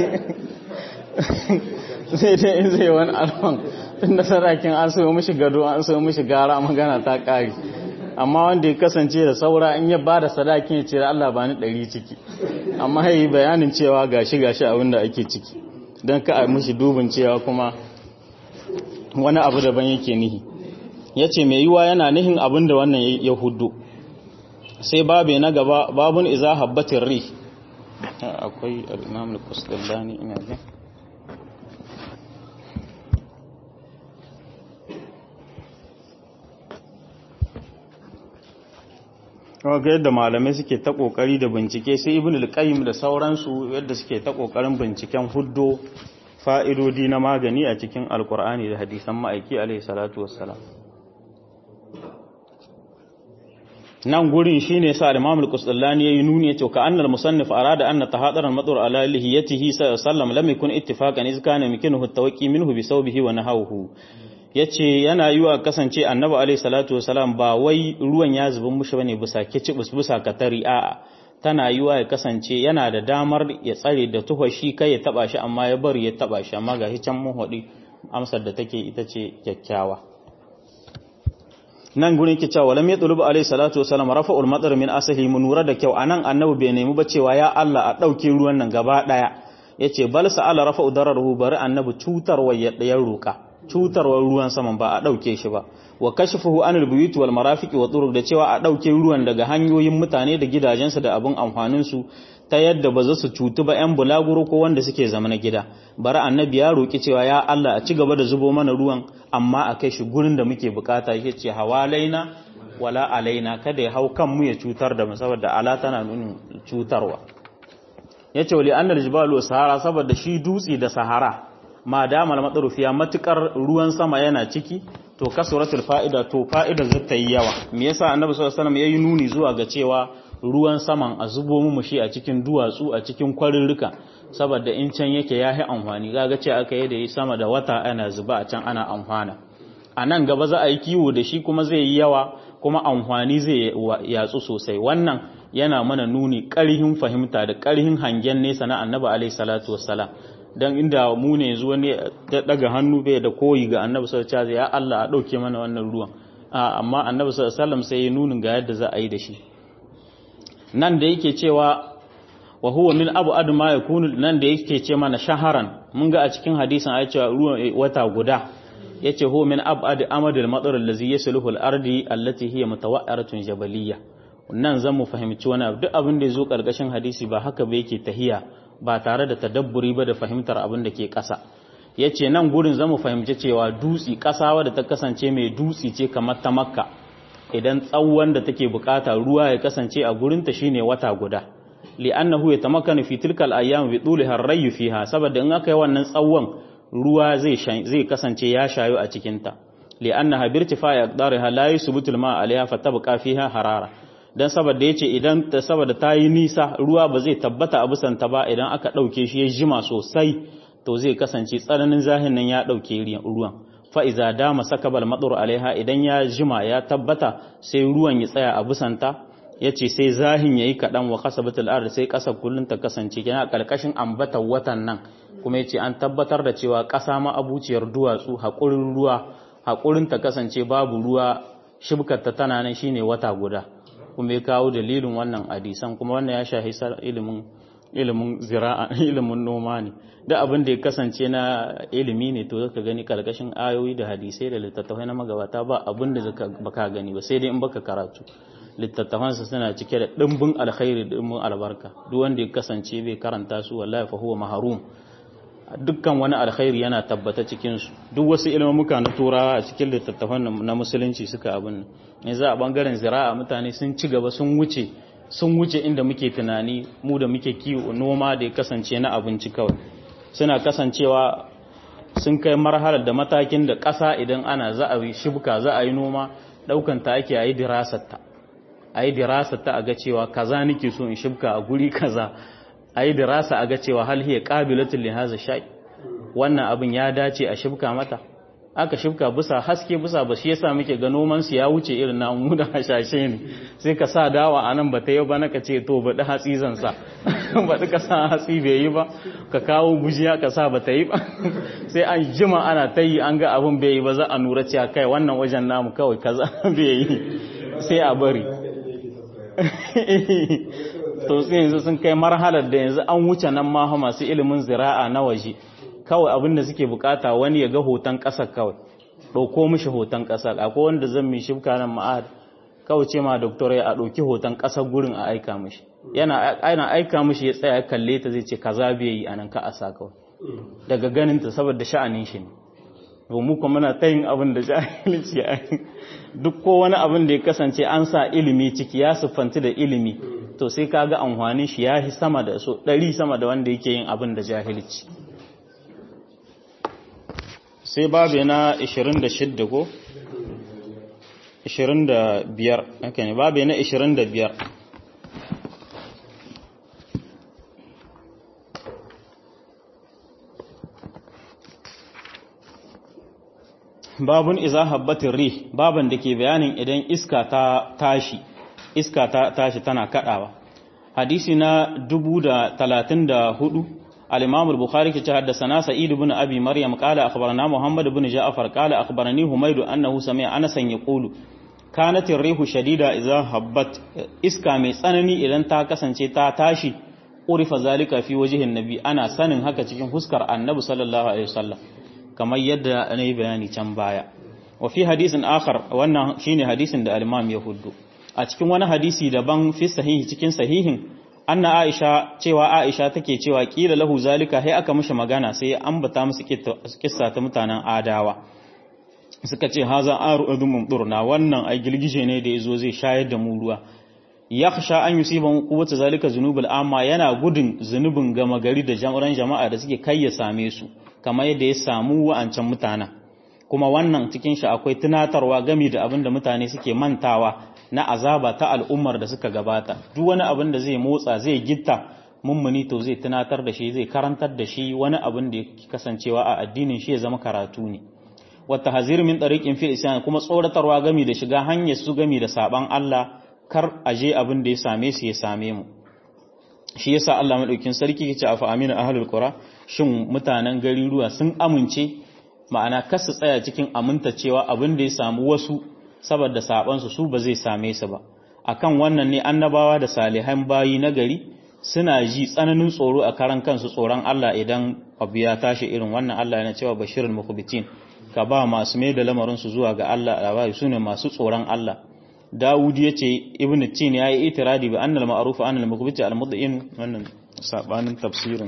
sai dai in zai wani alfan tun da sadakin an sai mishi gado an sai mishi gara magana ta kare amma wanda ya kasance da saura in ya ba da sadakin ya ce da Allah ba ni ɗari ciki amma ya yi bayanin cewa gashi gashi abin da ake ciki don ka a mishi dubin cewa kuma wani abu daban yake nihi ya ce mai yiwa yana nihin abin da wannan ya hudu sai babe na gaba babun iza habbatin ri akwai al'imam al-kusdallani ina jin ga yadda malamai suke ta kokari da bincike sai ibn al-qayyim da sauransu yadda suke ta kokarin binciken huddo fa'idodi na magani a cikin alkur'ani da hadisan ma'aiki alaihi salatu wassalam nan gurin shine sa Imam al-Qustallani yayi nuni yace ka annal musannif arada anna tahadara al-madur ala lihiyatihi sallam lam yakun ittifaqan iz kana yumkinuhu at-tawaqqi minhu bi sawbihi wa nahawhu yace yana yiwa kasance annabi alayhi salatu wasalam ba wai ruwan ya zuba mushi bane bisa kicibus bisa katari a'a tana yiwa ya kasance yana da damar ya tsare da tuhashi kai ya taba shi amma ya bari ya taba shi amma ga can mun hodi amsar da take ita ce kyakkyawa nan gurin ke cewa lam yatlubu alayhi salatu wasalam rafa'ul madar min asali mun nura da kyau anan annabi bai nemi ba cewa ya Allah a dauke ruwan nan gaba daya yace bal sa'ala rafa'u dararuhu bari annabi cutarwa ya dayar roka cutarwar ruwan saman ba a dauke shi ba wa kashfuhu anil buyut wal marafiqi wa turuq da cewa a dauke ruwan daga hanyoyin mutane da gidajensu da abun amfanin su ta yadda ba za su cutu ba 'yan bulaguro ko wanda suke zama na gida bari annabi ya roƙi cewa ya Allah a ci gaba da zubo mana ruwan amma a kai shi gurin da muke bukata ya ce hawalaina wala alaina kada ya hau kanmu ya cutar da mu saboda ala tana nunin cutarwa ya ce wali annal jibalu sahara saboda shi dutse da sahara ma damal matsarufiya matukar ruwan sama yana ciki to kasuratul fa'ida to fa'ida zata yi yawa me yasa annabi sallallahu alaihi wasallam yayi nuni zuwa ga cewa ruwan saman a zubo mu shi a cikin duwatsu a cikin kwarirrika saboda in can yake ya yi amfani gaga ce aka yi da yi sama da wata ana zuba a can ana amfana a nan gaba za a yi kiwo da shi kuma zai yi yawa kuma amfani zai yatsu sosai wannan yana mana nuni ƙarhin fahimta da ƙarhin hangen nesa na annabi alaihi salatu wassalam dan inda mu ne yanzu wani ya daga hannu bai da koyi ga annabi sallallahu alaihi ya Allah a dauke mana wannan ruwan amma annabi sallallahu alaihi wasallam sai ya nunin ga yadda za a yi da shi nan da yake cewa wa huwa min abu adu ma yakunu nan da yake ce mana shaharan mun ga a cikin hadisin ai cewa ruwan wata guda yace huwa min abu adu amadul matsar allazi yasluhu al-ardi allati hiya mutawa'aratun jabaliyya nan zan mu fahimci wani abu duk abin da yazo karkashin hadisi ba haka ba yake tahiya ba tare da tadabburi ba da fahimtar abin da ke ƙasa yace nan gurin zamu fahimci cewa dutsi ƙasa wadda ta kasance mai dutsi ce kamar ta makka idan tsawon da take bukata ruwa ya kasance a gurinta shine wata guda li'annahu yatamakkanu fi tilka al-ayyam bi tuliha ar-rayy fiha saboda in aka yi wannan tsawon ruwa zai zai kasance ya shayo a cikin ta li'annaha bi irtifa'i aqdariha la yusbutu al-ma'a 'alayha fatabqa fiha harara dan saboda yace idan ta saboda ta yi nisa ruwa ba zai tabbata a bisan ta ba idan aka dauke shi ya jima sosai to zai kasance tsananin zahin nan ya dauke ruwan fa'iza dama sakabal matsuru alaiha idan ya jima ya tabbata sai ruwan ya tsaya a busanta ya ce sai zahin ya yi kaɗan wa kasa batul arda sai ƙasa kullum ta kasance yana ƙarƙashin ambatar watan nan kuma ya ce an tabbatar da cewa ƙasa ma abuciyar duwatsu haƙurin ruwa haƙurin ta kasance babu ruwa shibkarta tana nan shine wata guda kuma ya kawo dalilin wannan hadisan kuma wannan ya shahi ilimin ilimin zira'a ilimin noma ne da abin da ya kasance na ilimi ne to zaka gani karkashin ayoyi da hadisai da littattafai na magabata ba abin da zaka baka gani ba sai dai in baka karatu littattafan su suna cike da dimbin alkhairi da dimbin albarka duk wanda ya kasance bai karanta su wallahi fa huwa mahrum dukkan wani alkhairi yana tabbata cikin su duk wasu ilmuka na turawa a cikin littattafan na musulunci suka abin ne za a bangaren zira'a mutane sun ci gaba sun wuce sun wuce inda muke tunani mu da muke kiwo noma da ya kasance na abinci kawai suna kasancewa sun kai marhalar da matakin da ƙasa idan ana za a yi shibka za a yi noma ɗaukan ta ake a yi dirasarta a yi dirasarta a ga cewa kaza nake so in shibka a guri kaza a yi dirasa a ga cewa hal hiya qabilatul li hadha shay wannan abin ya dace a shibka mata aka shibka bisa haske bisa ba shi yasa muke ga noman su ya wuce irin na mu da hashashe ne sai ka sa dawa anan ba ta yi ba naka ce to baɗi hatsi zan sa baɗi ka sa hatsi bai yi ba ka kawo gujiya ka sa ba ta yi ba sai an jima ana ta yi an ga abin bai yi ba za a nura cewa kai wannan wajen namu kawai kaza bai yi sai a bari to sai yanzu sun kai marhalar da yanzu an wuce nan ma masu ilimin zira'a na waje kawai abin da suke bukata wani ya ga hoton ƙasar kawai ɗauko mishi hoton ƙasar akwai wanda zan mi shifka nan ma'ad kawai ce ma doktor ya ɗauki hoton ƙasar gurin a aika mishi yana aina aika mishi ya tsaya kalle ta zai ce kaza bai yi anan ka asa kawai daga ganin ta saboda sha'anin shi ne to mu kuma muna ta yin abin da jahilci ya duk ko wani abin da ya kasance an sa ilimi ciki ya siffanci da ilimi to sai kaga amfanin shi ya sama da so ɗari sama da wanda yake yin abin da jahilci sai babu na 26 ko 25 haka ne babu na 25 babun iza habbatin rih baban da ke bayanin idan iska ta tashi iska ta tashi tana kadawa hadisi na 1034 al-imam al-bukhari ke ce haddathana sa'id ibn abi maryam qala akhbarana muhammad ibn ja'far qala akhbarani humayd annahu sami'a anas yaqulu kanat ar-rihu shadida iza habbat iska mai tsanani idan ta kasance ta tashi urifa zalika fi wajhin nabi ana sanin haka cikin huskar annabi sallallahu alaihi wasallam kamar yadda na yi bayani can baya wa fi hadisin akhar wannan shine hadisin da al-imam ya huddu a cikin wani hadisi daban fi sahihi cikin sahihin anna aisha cewa aisha take cewa kila lahu zalika sai aka mishi magana sai ya ambata musu kissa ta mutanen adawa suka ce haza aru adum mumdurna wannan ai gilgije ne da yazo zai shayar da mu ruwa yakhsha an yusiban quwwata zalika zunubul amma yana gudun zunubin gama gari da jama'an jama'a da suke kai ya same su kamar yadda ya samu wa'ancan mutanen kuma wannan cikin shi akwai tunatarwa gami da abin da mutane suke mantawa na azaba ta al'ummar da suka gabata duk wani abin da zai motsa zai gitta mummuni to zai tunatar da shi zai karantar da shi wani abin da ya kasancewa a addinin shi ya zama karatu ne wata hazir min tariqin fil isyan kuma tsoratarwa gami da shiga hanyar su gami da saban Allah kar aje abin da ya same su ya same mu shi yasa Allah madaukin sarki yace afa amina ahlul qura shin mutanen gari ruwa sun amince ma'ana kar su tsaya cikin aminta cewa abin da ya samu wasu saboda saban su su ba zai same su ba akan wannan ne annabawa da salihan bayi na gari suna ji tsananin tsoro a karan kansu tsoron Allah idan abu ya tashi irin wannan Allah yana cewa bashirul mukhbitin ka ba masu mai da lamarin su zuwa ga Allah labari sune masu tsoron Allah Dawud ya ce Ibn Tin ya yi itiradi bi annal ma'ruf an al mukbiti al mudin wannan sabanin tafsirin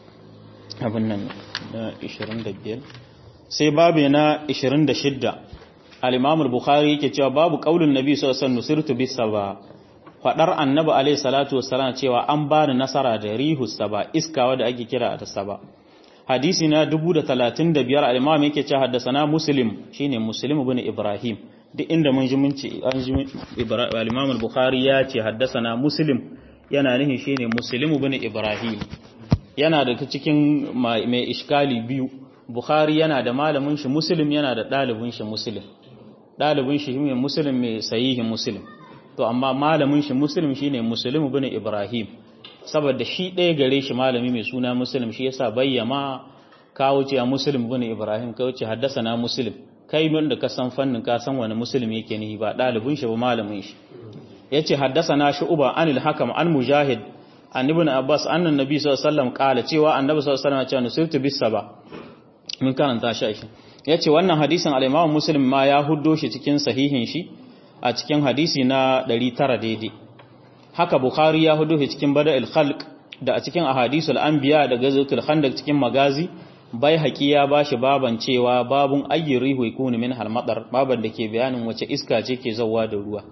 abin nan na 25 sai babu na 26 al-Imam al-Bukhari yake cewa babu qaulun Nabi sallallahu alaihi wasallam nusirtu bis saba fadar Annabi alaihi salatu wassalam cewa an bani nasara da rihu saba iska wanda ake kira da saba hadisi na 1035 al-Imam yake cewa haddathana Muslim shine Muslim ibn Ibrahim duk inda mun ji mun ce an ji al-Imam al-Bukhari ya ce haddathana Muslim yana nihin shine Muslim ibn Ibrahim yana da cikin mai iskali biyu Bukhari yana da malamin shi Muslim yana da dalibin shi Muslim dalibin shi ne Muslim mai sahihin Muslim to amma malamin shi Muslim shine Muslim ibn Ibrahim saboda shi ɗaya gare shi malami mai suna Muslim shi yasa bayyama kawo ce Muslim ibn Ibrahim kawo ce haddasa Muslim kai wanda ka san fannin ka san wani Muslim yake ne ba dalibin shi ba malamin shi yace haddasana shu'ba anil hakam an mujahid an ibn abbas annan nabi sallallahu alaihi wasallam kala cewa annabi sallallahu alaihi wasallam ya ce nusirtu bis saba mun karanta shi shi yace wannan hadisin al-imam muslim ma ya huddo shi cikin sahihin shi a cikin hadisi na 900 daidai haka bukhari ya huddo shi cikin bada'il khalq da a cikin ahadisul anbiya da gazatul khandaq cikin magazi bai haƙi ya ba shi baban cewa babun ayyin rihu ikuni min halmadar baban da ke bayanin wace iska ce ke zauwa da ruwa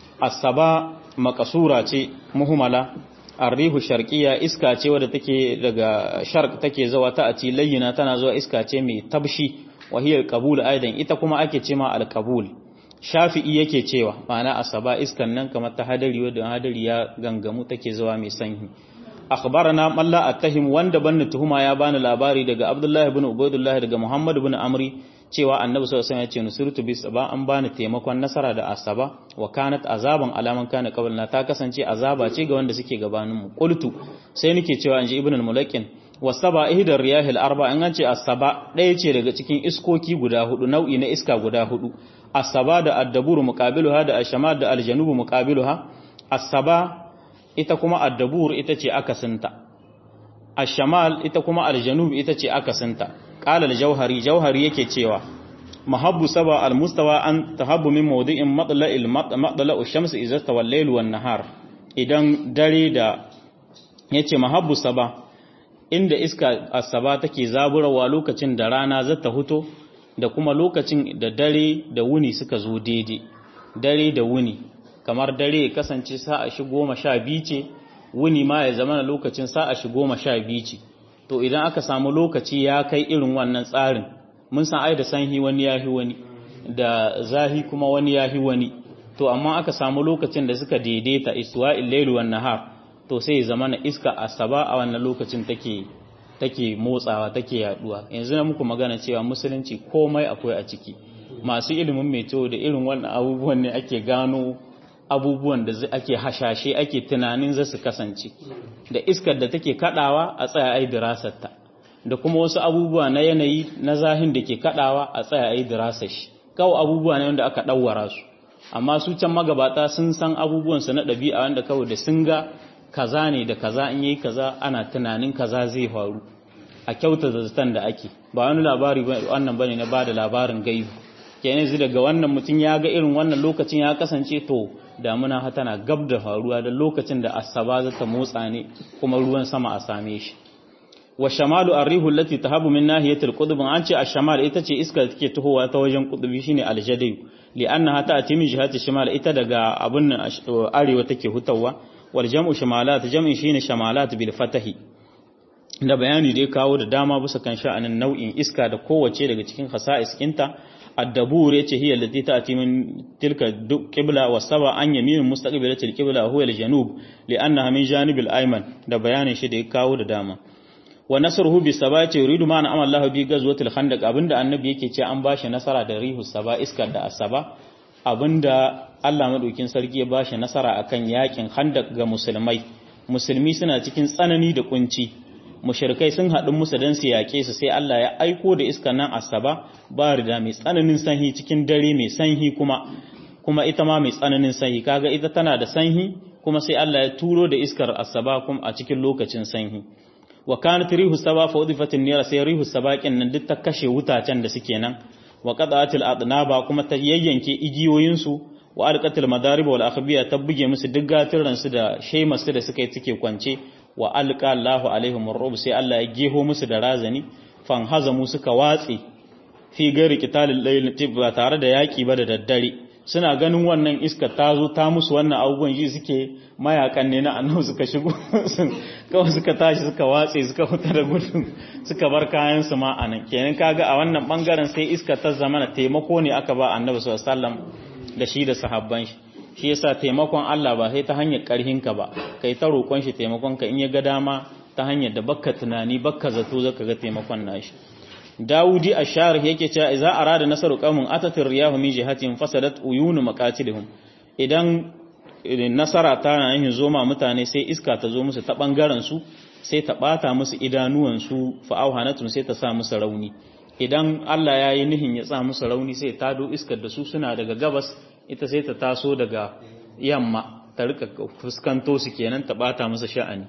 asaba makasura ce muhumala arrihu sharqiyya iska ce wadda take daga sharq take zawa ta ati layyina tana zuwa iska ce mai tabshi wahiyar qabul aidan ita kuma ake cema alqabul shafi'i yake cewa ma'ana asaba iskan nan kamar ta hadari wadda hadari ya gangamu take zuwa mai sanyi akhbarana malla attahim wanda banni tuhuma ya bani labari daga abdullahi ibn ubaydullah daga muhammad ibn amri cewa annabi sallallahu alaihi wasallam ya ce nusirtu bis saba an bani taimakon nasara da asaba wa kanat azaban alaman kana qablna ta kasance azaba ce ga wanda suke gabanin mu qultu sai nake cewa anji ibn al-mulakin wasaba ihdar riyahil arba an ce asaba ɗaya ce daga cikin iskoki guda hudu nau'i na iska guda hudu asaba da addaburu muqabiluha da ashama da aljanubu muqabiluha asaba ita kuma addabur ita ce akasinta ashamal ita kuma aljanub ita ce akasinta qala al-jauhari jauhari yake cewa mahabbu saba al-mustawa an tahabbu min mawdi'in matla'il matla'u shamsi idza tawallayl wan nahar idan dare da yace mahabbu saba inda iska asaba take zaburawa lokacin da rana zata huto da kuma lokacin da dare da wuni suka zo daidai dare da wuni kamar dare ya kasance sa'a shi goma sha biyu ce wuni ma ya zama lokacin sa'a shi goma sha biyu ce to idan aka samu lokaci ya kai irin wannan tsarin mun san ai da sanhi wani ya fi wani da zahi kuma wani yahi wani to amma aka samu lokacin da suka daidaita istiwa'il layl wan nahar to sai zama na iska asaba a wannan lokacin take take motsawa take yaduwa yanzu na muku magana cewa musulunci komai akwai a ciki masu ilimin meteor da irin wannan abubuwan ne ake gano abubuwan da ake hashashe ake tunanin za su kasance da iskar da take kadawa a tsaya ai dirasarta da kuma wasu abubuwa na yanayi na zahin da ke kadawa a tsaya ai dirasar shi kawai abubuwa ne wanda aka dawwara su amma su can magabata sun san abubuwan su na ɗabi'a wanda kawai da sun ga kaza ne da kaza in yayi kaza ana tunanin kaza zai faru a kyauta zazzatan da ake ba wani labari wannan bane na bada labarin gaibu kenan yanzu daga wannan mutum ya ga irin wannan lokacin ya kasance to damuna ha tana gab da faruwa da lokacin da asaba za ta motsa ne kuma ruwan sama a same shi wa shamalu arrihu allati tahabu min nahiyatil qutb an ce ash-shamal ita ce iska da take tahowa ta wajen qutbi shine al-jadid li'annaha ta'ti min jihati shimal ita daga abun arewa take hutawa wal jam'u shamalat jam'in shine shamalat bil fatahi da bayani da ya kawo da dama bisa kan sha'anin nau'in iska da kowace daga cikin khasa'is kinta الدبور yace hiya allati ta'ti min tilka qibla wa saba an yamin mustaqbilati al-qibla huwa al-janub li'annaha min janib al-ayman da bayanin shi da ya kawo da dama wa nasruhu bi sabati yuridu ma an'ama Allah bi ghazwati al-khandaq abinda annabi yake ce an bashi nasara da rihu saba iskar da asaba abinda Allah madaukin sarki ya bashi nasara akan yakin khandaq ga musulmai musulmi suna cikin tsanani da kunci mushrikai sun haɗu musu don su yaƙe su sai Allah ya aiko da iska nan asaba ba rida mai tsananin sanyi cikin dare mai sanyi kuma kuma ita ma mai tsananin sanyi kaga ita tana da sanyi kuma sai Allah ya turo da iskar asaba kuma a cikin lokacin sanyi wa kanat rihu saba fa udifatin nira sai rihu sabaƙin nan duk ta kashe wutacen da suke nan wa qada'atil adnaba kuma ta yayyanke igiyoyin su wa alqatil madarib wal akhbiya ta buge musu duk gatiran su da shaimasu da suka yi suke kwance wa alqa Allahu alaihim ar sai Allah ya geho musu da razani fan hazamu suka watse fi gari qitalil layl ba tare da yaki ba da daddare suna ganin wannan iska ta zo ta musu wannan abubuwan ji suke mayakan ne na annabi suka shigo kawai suka tashi suka watse suka fita da gudu suka bar kayan su ma anan kenan kaga a wannan bangaren sai iska ta zama taimako ne aka ba annabi sallallahu alaihi wasallam da shi da sahabban shi shi yasa taimakon Allah ba sai ta hanyar karhinka ba kai ta roƙon shi taimakon ka in ya ga dama ta hanyar da bakka tunani bakka zato zaka ga taimakon nashi Dawudi ash-Sharih yake cewa idza arada nasaru qaumin atatir riyahu min jihatin fasadat uyunu maqatilihim idan nasara ta na yin zoma mutane sai iska ta zo musu ta bangaren su sai ta bata musu idanuwan su fa auhanatun sai ta sa musu rauni idan Allah ya yi nihin ya sa musu rauni sai ta do iskar da su suna daga gabas ita sai ta taso daga yamma ta rika fuskanto su kenan ta bata musu sha'ani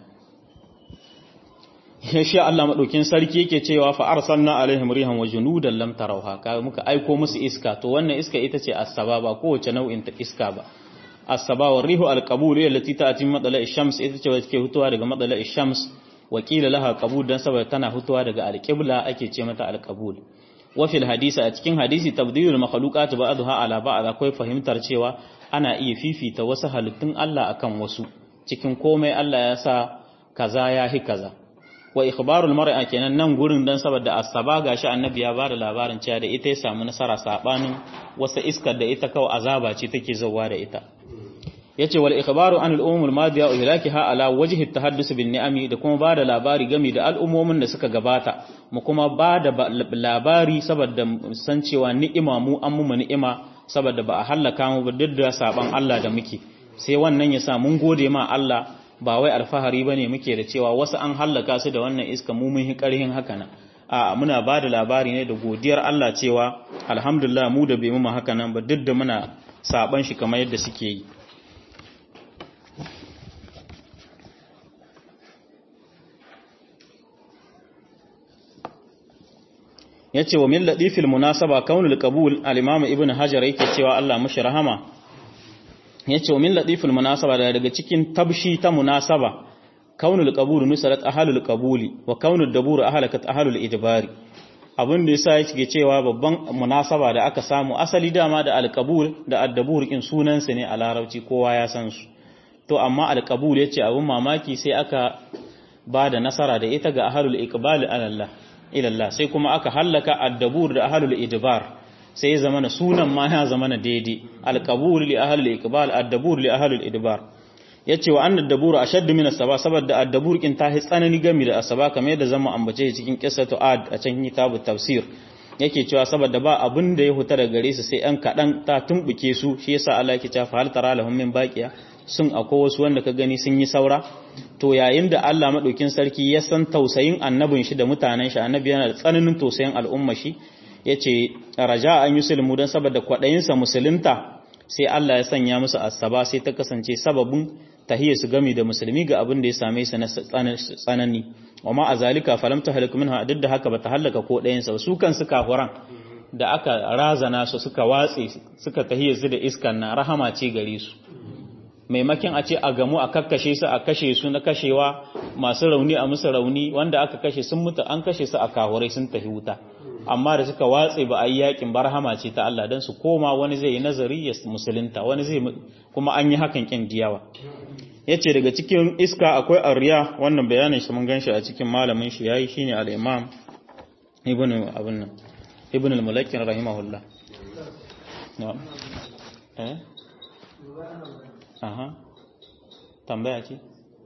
ya sha Allah madaukin sarki yake cewa fa arsalna alaihim rihan wa junudan lam tarawha ka muka aiko musu iska to wannan iska ita ce as-saba ba kowace nau'in ta iska ba as-saba wa rihu al-qabul allati ta'ti min madla'i shams ita ce wacce ke hutuwa daga madla'i shams wa qila laha qabul dan saboda tana hutuwa daga al-qibla ake ce mata al-qabul wa fil hadisi a cikin hadisi tabdilul makhluqat ba'daha ala ba'd akwai fahimtar cewa ana iya fifita wasu halittun Allah akan wasu cikin komai Allah ya sa kaza ya hi kaza wa ikhbarul mar'a kenan nan gurin dan saboda asaba gashi annabi ya bada labarin cewa da ita ya samu nasara sabanin wasa iskar da ita kawai azaba ce take zawa da ita yace wal ikhbaru an al umum al madiya ihlakiha ala wajhi at tahaddus bin ni'ami da kuma bada labari game da al'ummomin da suka gabata mu kuma bada labari saboda san cewa ni'ima mu an mu ni'ima saboda ba a halaka mu ba duk da saban Allah da muke sai wannan ya sa mun gode ma Allah ba wai alfahari bane muke da cewa wasu an hallaka su da wannan iska mu mun hi karhin haka nan a muna ba da labari ne da godiyar Allah cewa alhamdulillah mu da bai mu haka nan ba duk da muna saban shi kamar yadda suke yi yace wa min ladifil munasaba kaunul qabul al-imam ibn hajar yake cewa Allah mushi rahama yace wa min ladifil munasaba daga cikin tabshi ta munasaba kaunul qabul nusarat ahlul qabuli wa kaunul dabur ahlakat ahlul idbari abin da yasa yake cewa babban munasaba da aka samu asali dama da al-qabul da ad-dabur in sunan ne a larabci kowa ya san su to amma al-qabul yace abin mamaki sai aka ba da nasara da ita ga ahlul iqbal ala Allah ilallah sai kuma aka hallaka addabur da ahlul idbar sai ya zama na sunan ma ya zama na daidai alqabul li ahli al-iqbal ad-dabur li ahli al-idbar yace wa annad dabur ashaddu min as-saba saboda ad-dabur kin ta hi tsanani game da asaba kamar yadda zama ambace cikin qissatu ad a cikin kitabu tafsir yake cewa saboda ba abin da ya huta daga gare su sai an kadan ta tumbuke su shi yasa Allah yake cewa hal tara lahum min baqiya sun akwai wasu wanda ka gani sun yi saura to yayin da Allah madaukin sarki ya san tausayin annabin shi da mutanen shi annabi yana da tsananin tausayin al'umma shi yace raja an yusulmu dan saboda kwadayin sa musulunta sai Allah ya sanya musu asaba sai ta kasance sababin tahiyya su gami da musulmi ga abin da ya same su na tsanani wa ma azalika falam tahlik minha duk da haka bata halaka ko ɗayan sa su kan su kafuran da aka razana su suka watse suka tahiyya su da iskan na rahama ce gare su maimakin a ce a gamu a kakkashe su a kashe su na kashewa masu rauni a musu rauni wanda aka kashe sun mutu an kashe su a kahurai sun tafi wuta amma da suka watse ba a yi yakin barhama ce ta Allah don su koma wani zai yi nazari ya musulunta wani zai kuma an yi hakan kin diyawa yace daga cikin iska akwai arriya wannan bayanin shi mun ganshi a cikin malamin shi yayi shine al-imam ibnu abun nan ibnu al-mulakkin rahimahullah na'am eh aha tambaya ce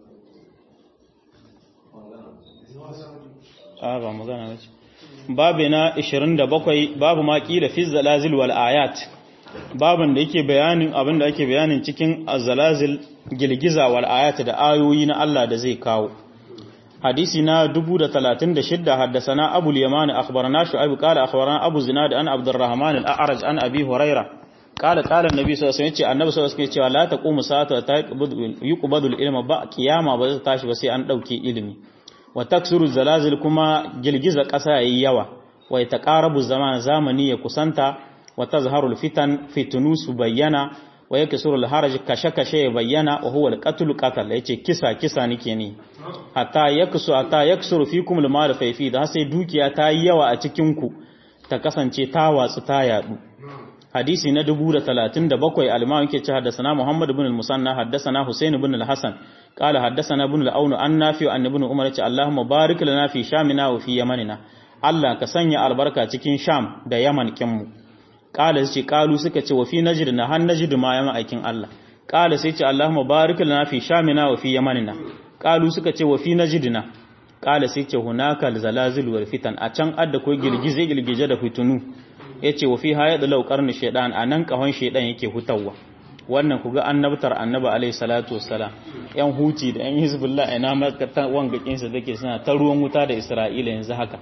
a ba magana ba ce babu na 27 babu ma kila fi zalazil wal ayat babin da yake bayanin abin da ake bayanin cikin zalazil girgiza wal ayat da ayoyi na Allah da zai kawo hadisi na 1036 haddasana abu al-yaman akhbarana shu'aib qala akhbarana abu zinad an abdurrahman al-a'raj an abi hurairah قال قال النبي صلى الله عليه وسلم annabi sallallahu alaihi wasallam cewa la taqumu sa'atu ta yuqbadu al-ilma ba kiyama ba zai tashi ba sai an dauke ilimi wa taksuru zalazil kuma girgiza kasa yayi yawa wa yataqarabu zaman zamani ya kusanta wa tazharu al-fitan fitunu su bayyana wa yaksuru al-haraj kashe kashe ya bayyana wa huwa al-qatl qatl yace kisa kisa nake ne hatta yaksu hatta yaksuru fikum al-mal fa da sai dukiya ta yi yawa a cikin ku ta kasance ta watsu ta yadu hadisi na 1037 al-imam yake cewa haddathana Muhammad ibn al-Musanna haddathana Husayn ibn al-Hasan qala haddathana ibn al-Aun an Nafi an ibn Umar ce Allahumma barik lana fi Shamina wa fi Yamanina Allah ka sanya albarka cikin Sham da Yaman kinmu qala sai qalu suka ce wa fi Najd na han Najd ma yama aikin Allah qala sai ce Allahumma barik lana fi Shamina wa fi Yamanina qalu suka ce wa fi Najdina qala sai ce hunaka al-zalazil wal fitan a can adda ko girgize girgije da fitunu ya ce wa fi haya da laukar ni shaidan a nan kahon shaidan yake hutawa wannan ku ga annabtar annaba alaihi salatu wassalam yan huti da yan hizbullah ina makatan wangakin sa take suna ta ruwan wuta da isra'ila yanzu haka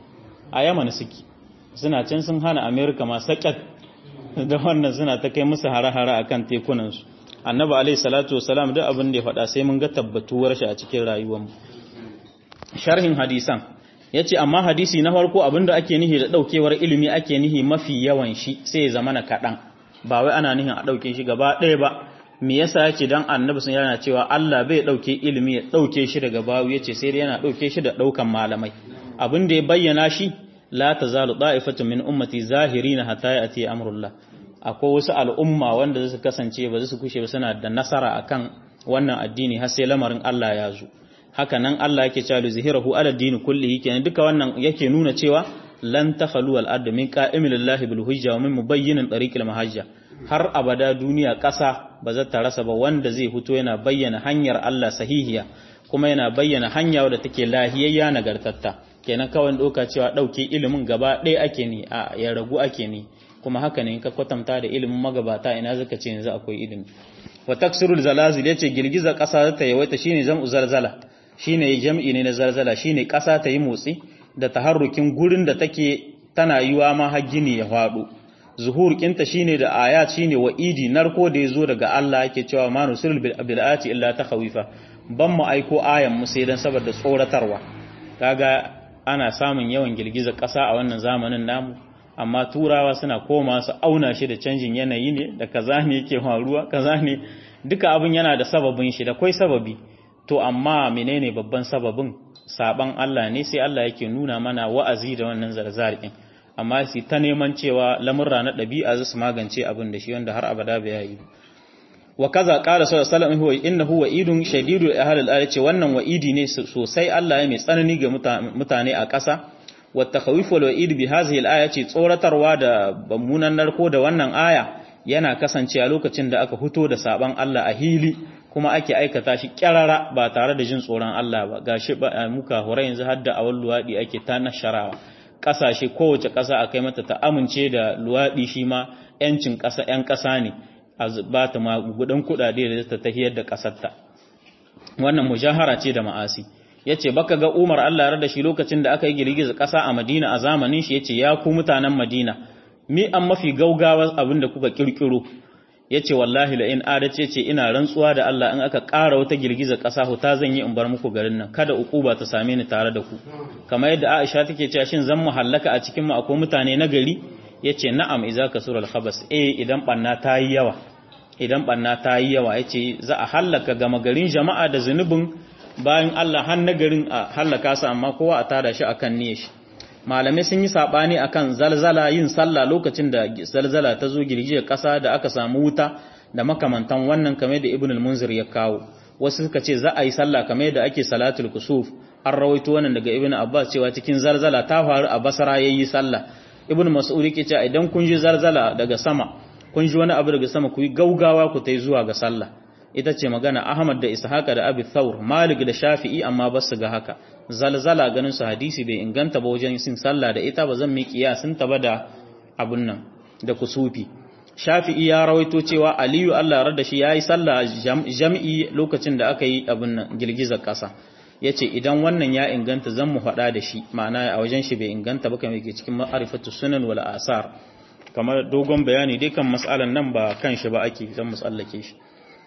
a yaman suke suna can sun hana america ma sakat da wannan suna ta kai musu hare-hare akan tekunan su annaba alaihi salatu wassalam duk abin da ya faɗa sai mun ga tabbatuwar shi a cikin rayuwar mu sharhin hadisan ya ce amma hadisi na farko abinda ake nihi da daukewar ilimi ake nihi mafi yawan shi sai ya zama na kaɗan ba wai ana nihin a ɗauke shi gaba ɗaya ba me yasa yake dan annabi sun yana cewa Allah bai ɗauke ilimi ya ɗauke shi daga bawu yace sai dai yana ɗauke shi da ɗaukan malamai abin da ya bayyana shi la tazalu da'ifatu min ummati zahirina hatta ya'ti amrullah akwai wasu al'umma wanda su kasance ba su kushe ba suna da nasara akan wannan addini har sai lamarin Allah ya zo haka nan Allah yake cewa zihirahu ala dini kullihi kenan duka wannan yake nuna cewa lan takhalu al ard min qa'imil lillahi bil hujja wa min mubayyin tariqil mahajja har abada duniya ƙasa ba za ta rasa ba wanda zai fito yana bayyana hanyar Allah sahihiya kuma yana bayyana hanya wadda take lahiyayya nagartatta kenan kawai doka cewa dauke ilimin gaba ɗaya ake ni a ya ragu ake ni kuma haka ne in ka kwatanta da ilimin magabata ina zaka ce yanzu akwai ilimi wa taksirul zalazil yace girgiza ƙasa ta yawaita shine zam'u zalzala shine jam'i ne na zalzala shine ƙasa ta yi motsi da taharrukin gurin da take tana yiwa ma har gini ya faɗo zuhur kinta shine da ayat shine wa'idi narko da yazo daga Allah yake cewa ma nusul bil ayati illa takhawifa ban mu aiko ayan mu sai dan saboda tsoratarwa kaga ana samun yawan girgizar ƙasa a wannan zamanin namu amma turawa suna koma su auna shi da canjin yanayi ne da kaza ne yake faruwa kaza ne duka abin yana da sababin shi da kai sababi to amma menene babban sababin saban Allah ne sai Allah yake nuna mana wa'azi da wannan zarzarin amma sai ta neman cewa lamurra na ɗabi'a su magance abin da shi wanda har abada bai yi wa kaza qala sallallahu alaihi wasallam huwa innahu wa'idun shadidul ahli al ce wannan wa'idi ne sosai Allah ya mai tsanani ga mutane a ƙasa wa takhawif wal wa'id bi hadhihi al-aya ce tsoratarwa da bammunan narko da wannan aya yana kasancewa lokacin da aka fito da saban Allah a hili kuma ake aikata shi kyarara ba tare da jin tsoron Allah ba gashi ba muka hore yanzu har da awal luwadi ake ta nasharawa kasashe kowace kasa akai mata ta amince da luwadi shi ma yancin kasa yan kasa ne a ba ta magudan kudade da ta tahiyar da kasarta wannan mujahara ce da ma'asi yace baka ga Umar Allah ya da shi lokacin da aka yi girgiza kasa a Madina a zamanin shi yace ya ku mutanen Madina mi an mafi gaugawa abin da kuka kirkiro ya ce wallahi la in adace ce ina rantsuwa da Allah in aka ƙara wata girgiza ƙasa huta zan yi in bar muku garin nan kada uquba ta same ni tare da ku kamar yadda Aisha take cewa shin zan mu hallaka a cikin mu akwai mutane na gari yace na'am idza kasura al-khabas eh idan banna ta yi yawa idan banna ta yi yawa yace za a hallaka gama garin jama'a da zunubin bayan Allah har na garin a hallaka su amma kowa a tada shi akan niyyar shi malamai sun yi sabani akan zalzala yin sallah lokacin da zalzala ta zo girgijiyar ƙasa da aka samu wuta da makamantan wannan kamar da ibn al-munzir ya kawo wasu suka ce za a yi sallah kamar da ake salatul kusuf an rawaito wannan daga ibn abbas cewa cikin zalzala ta faru a basra yayi sallah ibn mas'ud yake cewa idan kun ji zalzala daga sama kun ji wani abu daga sama ku yi gaugawa ku tai zuwa ga sallah ita ce magana Ahmad da Ishaqa da Abi Thawr Malik da Shafi'i amma ba su ga haka zalzala ganin su hadisi bai inganta ba wajen sin sallah da ita ba zan mi kiyasin ta ba da abun nan da kusufi Shafi'i ya rawaito cewa Aliyu Allah rada shi yayi sallah jami'i lokacin da aka yi abun nan girgizar kasa yace idan wannan ya inganta zan mu faɗa da shi ma'ana a wajen shi bai inganta ba kamar yake cikin ma'rifatu sunan wal asar kamar dogon bayani dai kan mas'alan nan ba kan shi ba ake zan mu tsallake shi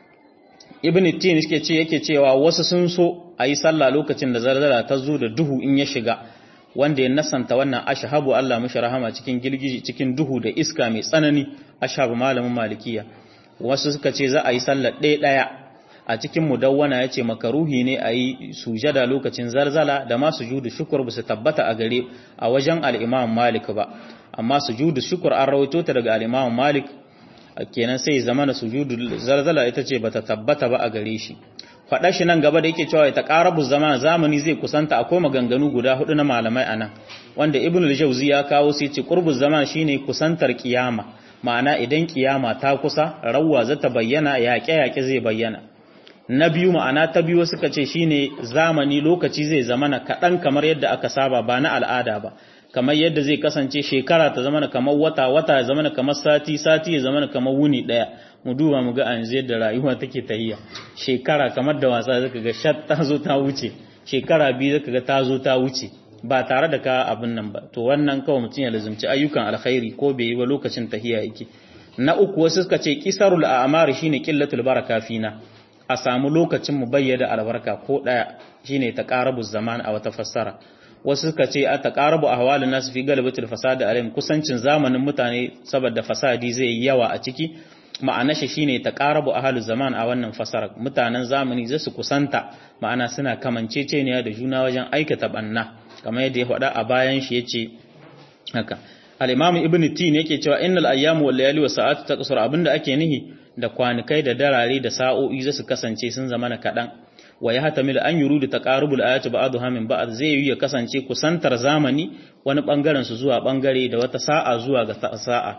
ibn tin yake ce yake cewa wasu sun so a yi sallah lokacin da zarzara ta zo da duhu in ya shiga wanda ya nasanta wannan ashabu Allah mashi rahama cikin girgiji cikin duhu da iska mai tsanani ashabu malamin malikiya wasu suka ce za a yi sallah ɗaya ɗaya a cikin mudawwana ya ce makaruhi ne a yi sujada lokacin zarzala da ma sujudu shukur ba su tabbata a gare a wajen al'imam malik ba amma sujudu shukur an rawaito ta daga al'imam malik kenan sai zama na sujudu zalzala ita ce bata tabbata ba a gare shi faɗa shi nan gaba da yake cewa ta ƙarabu zama zamani zai kusanta akwai maganganu guda hudu na malamai anan wanda ibn al-jawzi ya kawo sai ce qurbu zaman shine kusantar kiyama ma'ana idan kiyama ta kusa rawwa za ta bayyana yaƙe yaƙe zai bayyana na biyu ma'ana ta biyu suka ce shine zamani lokaci zai zamana kaɗan kamar yadda aka saba ba na al'ada ba kamar yadda zai kasance shekara ta zamana kamar wata wata ya zamana kamar sati sati ya zamana kamar wuni daya mu duba mu ga an yadda rayuwa take tahiya shekara kamar da wasa zaka ga shat ta zo ta wuce shekara biyu zaka ga ta zo ta wuce ba tare da ka abin nan ba to wannan kawai mutum ya lazumci ayyukan alkhairi ko bai yi ba lokacin tahiya yake na uku wasu suka ce kisarul a'mar shine qillatul baraka fina a samu lokacin mu bayyana albarka ko daya shine taqarabuz zaman a wata fassara wasu suka ce a taqarabu ahwalun nas fi galibatul fasad alayhim kusancin zamanin mutane saboda fasadi zai yi yawa a ciki ma'ana shi shine taqarabu ahlul zaman a wannan fasara mutanen zamani zai su kusanta ma'ana suna kamanceceniya da juna wajen aikata banna kamar yadda ya faɗa a bayan shi yace haka al-imam ibn tin yake cewa innal ayyamu wal layali was sa'atu taqsur abinda ake nihi da kwanikai da darare da sa'o'i zai su kasance sun zama na kadan wa ya hatamil an yuru da taqarubul ayati ba'dha min ba'd zai yi ya kasance kusantar zamani wani bangaren su zuwa bangare da wata sa'a zuwa ga sa'a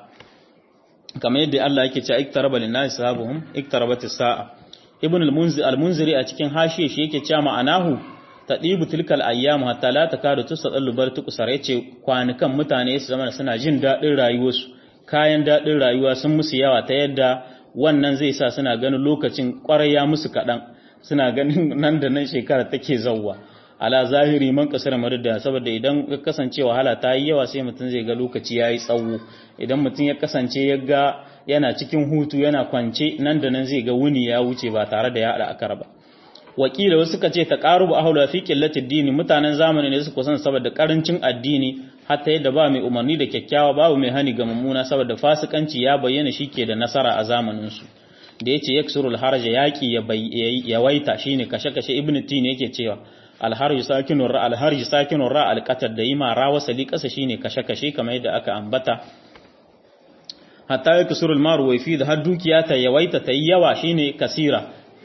kamar yadda Allah yake cewa iktaraba lin-nasi sahabuhum iktarabat as-sa'a ibn al-munzir al-munziri a cikin hashiye shi yake cewa ma'anahu tadibu tilkal ayyam hatta la takadu tusadallu bar tuqsar yace kwanukan mutane su zama suna jin dadin rayuwarsu kayan dadin rayuwa sun musu yawa ta yadda wannan zai sa suna ganin lokacin kwarai ya musu kadan suna ganin nan da nan shekara take zawwa ala zahiri man kasar marida saboda idan ya kasance wahala ta yi yawa sai mutum zai ga lokaci yayi tsawo idan mutum ya kasance ya ga yana cikin hutu yana kwance nan da nan zai ga wuni ya wuce ba tare da ya haɗa akar ba wakila wasu suka ce taqarubu ahlu fi qillati dini mutanen zamani ne su kusan saboda karancin addini hatta yadda ba mai umarni da kyakkyawa babu mai hani ga mummuna saboda fasikanci ya bayyana shike da nasara a zamanin su da yace yaksurul haraja yaki ya waita shine kashe-kashe ibn tin yake cewa alharju sakinun ra alharju sakinun ra alqatar da yima ra wasali kasa shine kashe-kashe kamar yadda aka ambata hatta yaksurul maru wa fi da har dukiya ta yawaita ta yawa shine kasira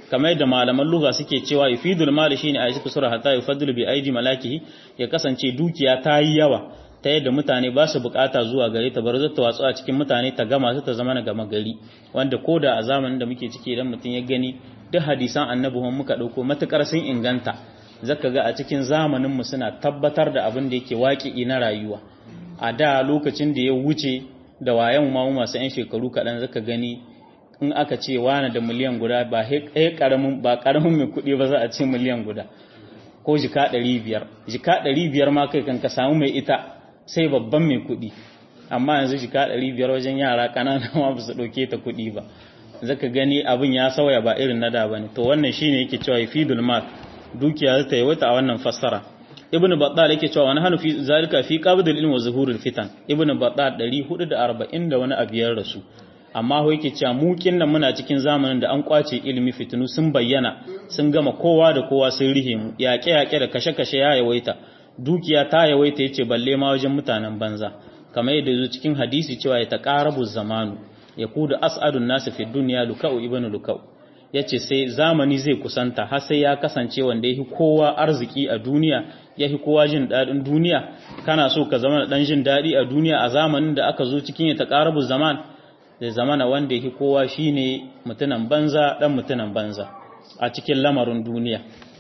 kamar yadda malaman lugha suke cewa yufidul mal shine a cikin sura hatta yufaddilu bi aidi malakihi ya kasance dukiya ta yi yawa ta yadda mutane ba su bukata zuwa gare ta bar zata watsu a cikin mutane ta gama su ta zama na gama gari wanda koda a zamanin da muke ciki idan mutum ya gani duk hadisan annabi muka dauko matukar sun inganta zaka ga a cikin zamanin mu suna tabbatar da abin da yake waki na rayuwa a da lokacin da ya wuce da wayan ma masu yan shekaru kaɗan zaka gani in aka ce wani da miliyan guda ba karamin ba karamin mai kuɗi ba za a ce miliyan guda ko jika ɗari biyar jika ɗari biyar ma kai kan ka samu mai ita sai babban mai kuɗi amma yanzu jika ɗari biyar wajen yara ƙanana ma ba su ɗauke ta kuɗi ba zaka gani abin ya sauya ba irin na da ba ne to wannan shine yake cewa fidul mal dukiya ta yawaita a wannan fassara ibn battal yake cewa wani hanu fi zalika fi qabdil ilmi wa zuhurul fitan ibn battal 440 da wani abiyar rasu amma ho yake cewa mu nan muna cikin zamanin da an kwace ilimi fitinu sun bayyana sun gama kowa da kowa sun rihe mu yaƙe yaƙe da kashe kashe ya yawaita dukiya ta yawaita yace balle ma wajen mutanen banza kamar yadda zo cikin hadisi cewa ya taqarabu zamanu yakudu as'adun nasu fi dunya lukau ibn lukau yace sai zamani zai kusanta har sai ya kasance wanda yafi kowa arziki a duniya yafi kowa jin dadin duniya kana so ka zama dan jin dadi a duniya a zamanin da aka zo cikin ya taqarabu zaman da zamana wanda yake kowa shine mutunan banza dan mutunan banza a cikin lamarin duniya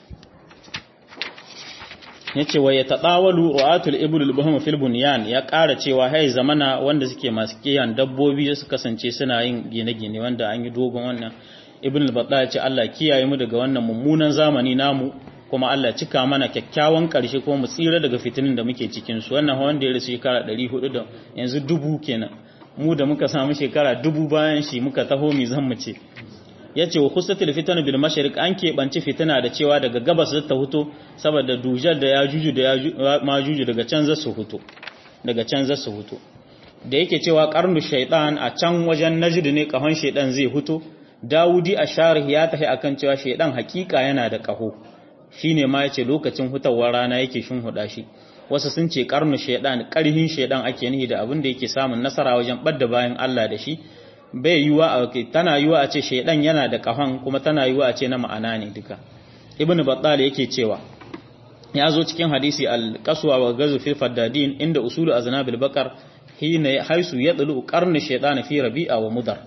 yace wa yatadawalu ru'atul ibl al-buhum fil bunyan ya ƙara cewa hai zamana wanda suke masu kiyan dabbobi su kasance suna yin gine-gine wanda an yi dogon wannan ibn al-batta ya ce Allah kiyaye mu daga wannan mummunan zamani namu kuma Allah cika mana kyakkyawan ƙarshe kuma mu tsira daga fitinin da muke cikin su wannan wanda ya rasu shekara 400 da yanzu dubu kenan mu da muka samu shekara dubu bayan shi muka taho mi zan mu ce yace wa khusatul fitanu bil mashriq an keɓanci fitina da cewa daga gabas ta huto saboda dujar da ya juju da ya majuju daga can za su huto daga can za su huto da yake cewa qarnu shaytan a can wajen najd ne kahon shaytan zai huto dawudi a sharih ya tafi akan cewa shaytan hakika yana da kaho shine ma yace lokacin hutawar rana yake shin huda shi wasu sun ce karnu shaytan karhin shaytan ake nihi da abin da yake samun nasara wajen badda bayan Allah da shi bai yiwa a tana yiwa a ce shaidan yana da kahon kuma tana yiwa a ce na ma'ana ne duka ibnu battal yake cewa ya zo cikin hadisi al-qaswa wa gazu fil faddadin inda usulu aznabil baqar hina haisu yadlu qarnu shaytan fi rabi'a wa mudar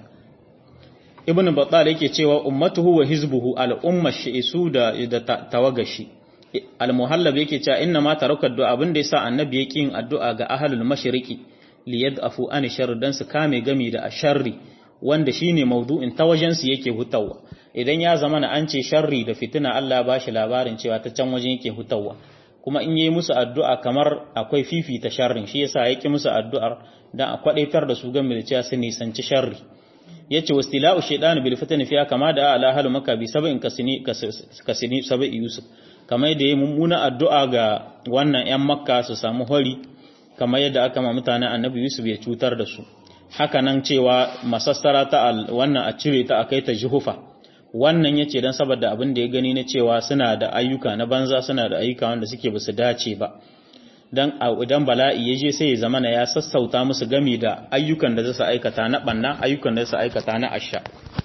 ibnu battal yake cewa ummatuhu wa hizbuhu al-umma shi'isu da tawagashi al-muhallab yake cewa inna ma taraka addu'a abinda yasa annabi yake yin addu'a ga ahlul mashriqi liyadafu an sharri dan su kame gami da asharri wanda shine maudu'in ta wajen su yake hutawa idan ya zama na an ce sharri da fitina Allah ba shi labarin cewa ta can wajen yake hutawa kuma in yi musu addu'a kamar akwai fifita sharrin shi yasa yake musu addu'ar dan a kwadaitar da su game da cewa su nisanci sharri yace wastila'u shaytan bil fitani fiya kama da ala halu maka bi sab'in kasini kasini sab'i yusuf kamar da yayi mummuna addu'a ga wannan yan makka su samu hori kamar yadda aka ma mutane annabi Yusuf ya cutar da su haka nan cewa masassara ta wannan a cire ta a kai ta jihufa wannan yace dan saboda abin da ya gani na cewa suna da ayyuka na banza suna da ayyuka wanda suke basu dace ba dan idan bala'i ya je sai ya zamana ya sassauta musu gami da ayyukan da zasu aikata na banna ayyukan da zasu aikata na asha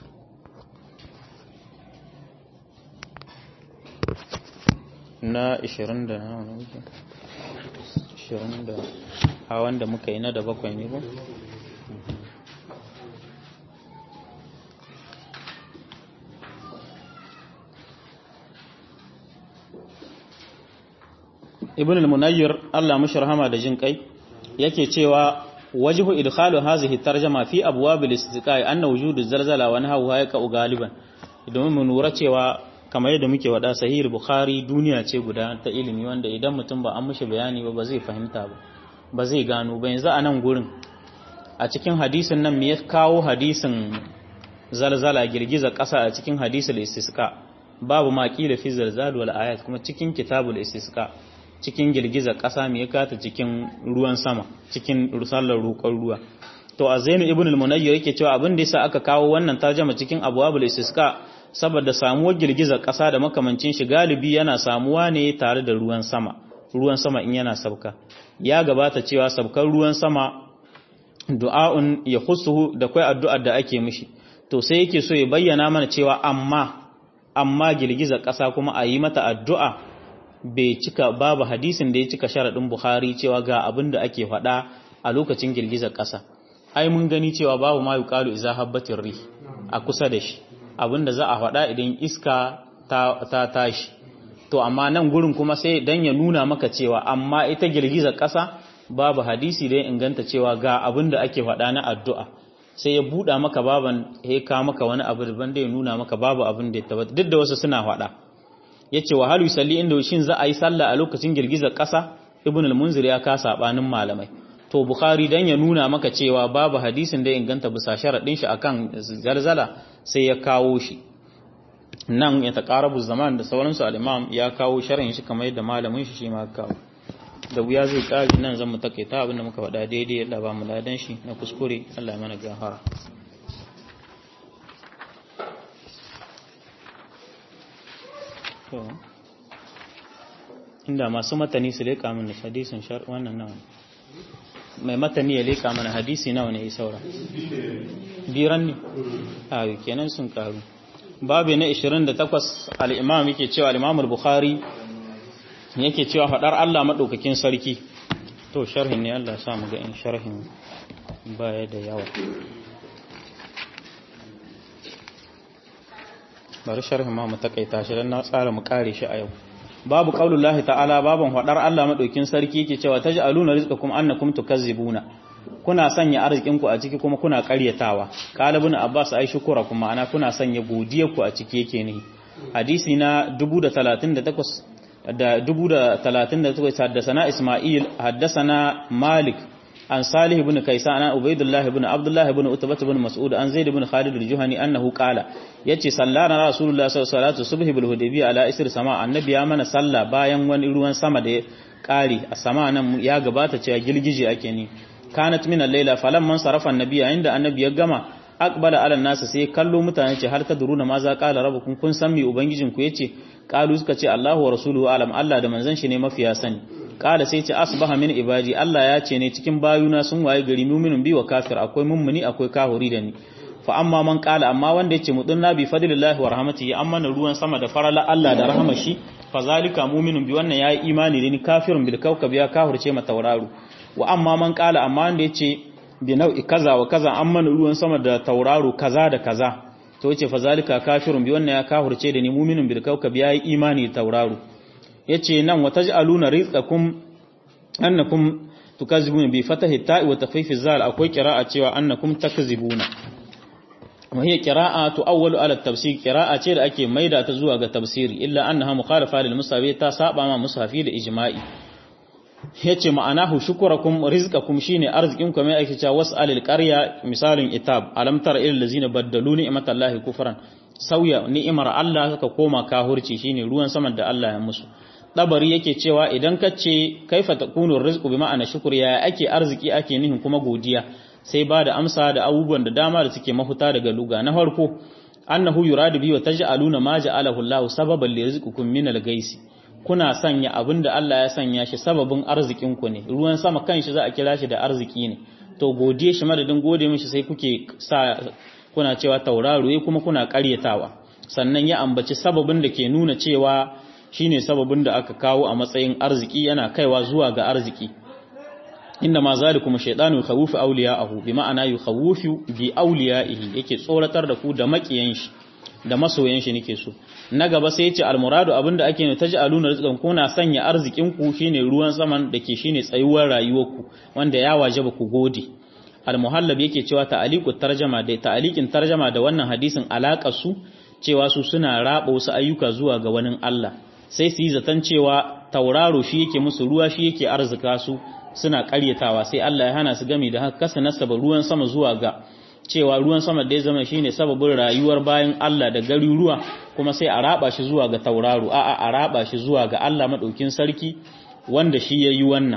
na 20 da na wani ashirin da a wanda muka yi na da bakwai ne ba ibn al-munayyir Allah mushi rahama da jin kai yake cewa wajhu idkhalu hadhihi tarjama fi abwab al-istiqai anna wujudu zalzala wa nahwu hayqa galiban idan mun nura cewa kamar yadda muke wada sahih bukhari duniya ce guda ta ilimi wanda idan mutum ba an mishi bayani ba ba zai fahimta ba ba zai gano ba yanzu a nan gurin a cikin hadisin nan me ya kawo hadisin zalzala girgiza ƙasa a cikin hadisul istisqa babu ma qila fi zalzal wal ayat kuma cikin kitabul istisqa cikin girgiza ƙasa me ya kata cikin ruwan sama cikin rusallar roƙon ruwa to a zainu ibn al-munayyir yake cewa abin da yasa aka kawo wannan tarjuma cikin abwabul istisqa saboda samuwar girgizar ƙasa da makamancin shi galibi yana samuwa ne tare da ruwan sama ruwan sama in yana sauka ya gabata cewa saukar ruwan sama du'a'un ya khusuhu da kai addu'ar da ake mishi to sai yake so ya bayyana mana cewa amma amma girgizar ƙasa kuma a yi mata addu'a bai cika babu hadisin da ya cika sharaɗin Bukhari cewa ga abin da ake faɗa a lokacin girgizar ƙasa ai mun gani cewa babu ma yuqalu iza habbatir rih a kusa da shi abinda za a faɗa idan iska ta tashi to amma nan gurin kuma sai dan ya nuna maka cewa amma ita girgizar ƙasa babu hadisi da ya inganta cewa ga abin da ake faɗa na addu'a sai ya buɗa maka baban ya ka maka wani abu daban da ya nuna maka babu abin da ya tabbata duk da wasu suna faɗa yace wa halu salli inda shin za a yi sallah a lokacin girgizar ƙasa ibn al-munzir ya ka sabanin malamai to bukhari dan ya nuna maka cewa babu hadisin da ya inganta bisa sharadin shi akan zarzala sai ya kawo shi nan ya taqarabu zaman da sauransu al-imam ya kawo sharhin shi kamar yadda malamin shi shi ma kawo da wuya zai kare nan zan mu takaita abinda muka faɗa daidai Allah ba mu ladan shi na kuskure Allah ya mana gafara inda masu matani su leƙa mana hadisin shar wannan nawa mai matani ya leƙa mana hadisi nawa ne ya saura biran ne a kenan sun karu babu na 28 al-imam yake cewa al-imam al-bukhari yake cewa faɗar Allah maɗaukakin sarki to sharhin ne Allah sa mu ga in sharhin baya da yawa bari sharhin ma mu takaita shi dan na tsara mu kare shi a yau babu qaulullahi ta'ala baban faɗar Allah maɗaukakin sarki yake cewa taj'aluna rizqakum annakum tukazzibuna kuna sanya arzikin ku a ciki kuma kuna ƙaryatawa qalibun abbas ai shukura kuma ana kuna sanya godiyar ku a ciki yake ne hadisi na 1038 da dubu da talatin da takwas haddasana Ismail haddasana Malik an Salih ibn Kaysan an Ubaydullah ibn Abdullah ibn Utbah ibn Mas'ud an Zaid ibn Khalid al-Juhani annahu qala yace sallana Rasulullah sallallahu alaihi wasallam subhi bil Hudaybiyah ala isr sama annabi ya mana salla bayan wani ruwan sama da ya kare a sama nan ya gabata cewa gilgije ake ni kanat min al-laila falamman sarafa annabi inda annabi ya gama aqbala ala nasu sai kallo mutane ce har ta duruna ma za qala rabbukum kun san me ubangijin ku yace qalu suka ce Allahu wa rasuluhu alam Allah da manzon shi ne mafiya sani qala sai ce asbaha min ibadi Allah ya ce ne cikin bayuna sun waye gari mu'minun bi wa kafir akwai mummuni akwai kahuri da ni fa amma man qala amma wanda yace mudunna bi fadlillahi wa rahmatihi amma na ruwan sama da farala Allah da rahmar shi fa zalika mu'minun bi wannan yayi imani da ni kafirun bil kawkab ya kahurce ma tauraru wa amma man qala amma wanda yace bi nau'i kaza wa kaza amma ruwan sama da tauraro kaza da kaza to yace fa zalika kafirun bi wannan ya kafirce da ni mu'minun bil kawkab yayi imani da tauraro yace nan wa taj'aluna rizqakum annakum tukazibuna bi fatahi ta'i wa takhfifi zal akwai qira'a cewa annakum takzibuna wa hiya qira'a tu'awwalu ala tafsir qira'a ce da ake maida ta zuwa ga tafsiri illa annaha mukhalafa lil musawi ta saba ma mushafi da ijma'i yace ma'anahu shukurakum rizqakum shine arzikin ku mai ake cewa was'alil qarya misalin itab alam tara ilal ladzina baddalu ni'matallahi kufran sauya ni'imar Allah suka koma kahurci shine ruwan saman da Allah ya musu dabari yake cewa idan ka ce kaifa takunu rizqu bi ma'ana shukr ya ake arziki ake nihin kuma godiya sai ba da amsa da abubuwan da dama da suke mahuta daga luga na farko annahu yuradu bi wa taj'aluna ma ja'alahu Allah sababan li rizqikum min al-gaisi kuna sanya abin da Allah ya sanya shi sababin arzikinku ne ruwan sama kanshi za a kira shi da arziki ne to godiye shi madadin gode mishi sai kuke sa kuna cewa tauraro kuma kuna karyatawa sannan ya ambaci sababin da ke nuna cewa shine sababin da aka kawo a matsayin arziki yana kaiwa zuwa ga arziki inda ma zalikum shaytanu yukhawwifu awliya'ahu bi ma'ana yukhawwifu bi awliya'ihi yake tsoratar da ku da makiyan shi da masoyan shi nake so na gaba sai yace almuradu abinda ake ne taj'aluna rizqan kuna sanya arzikin ku shine ruwan saman dake shine tsayuwar rayuwar ku wanda ya wajaba ku gode almuhallab yake cewa ta'aliqu tarjama da ta'aliqin tarjama da wannan hadisin alakar su cewa su suna raba wasu ayyuka zuwa ga wani Allah sai su yi zaton cewa tauraro shi yake musu ruwa shi yake arzika su suna karyatawa sai Allah ya hana su gami da haka kasa nasaba ruwan sama zuwa ga cewa ruwan sama da ya zama shine sababin rayuwar bayan Allah da garuruwa kuma sai a raba shi zuwa ga tauraro a'a a raba shi zuwa ga Allah madaukin sarki wanda shi yayi wannan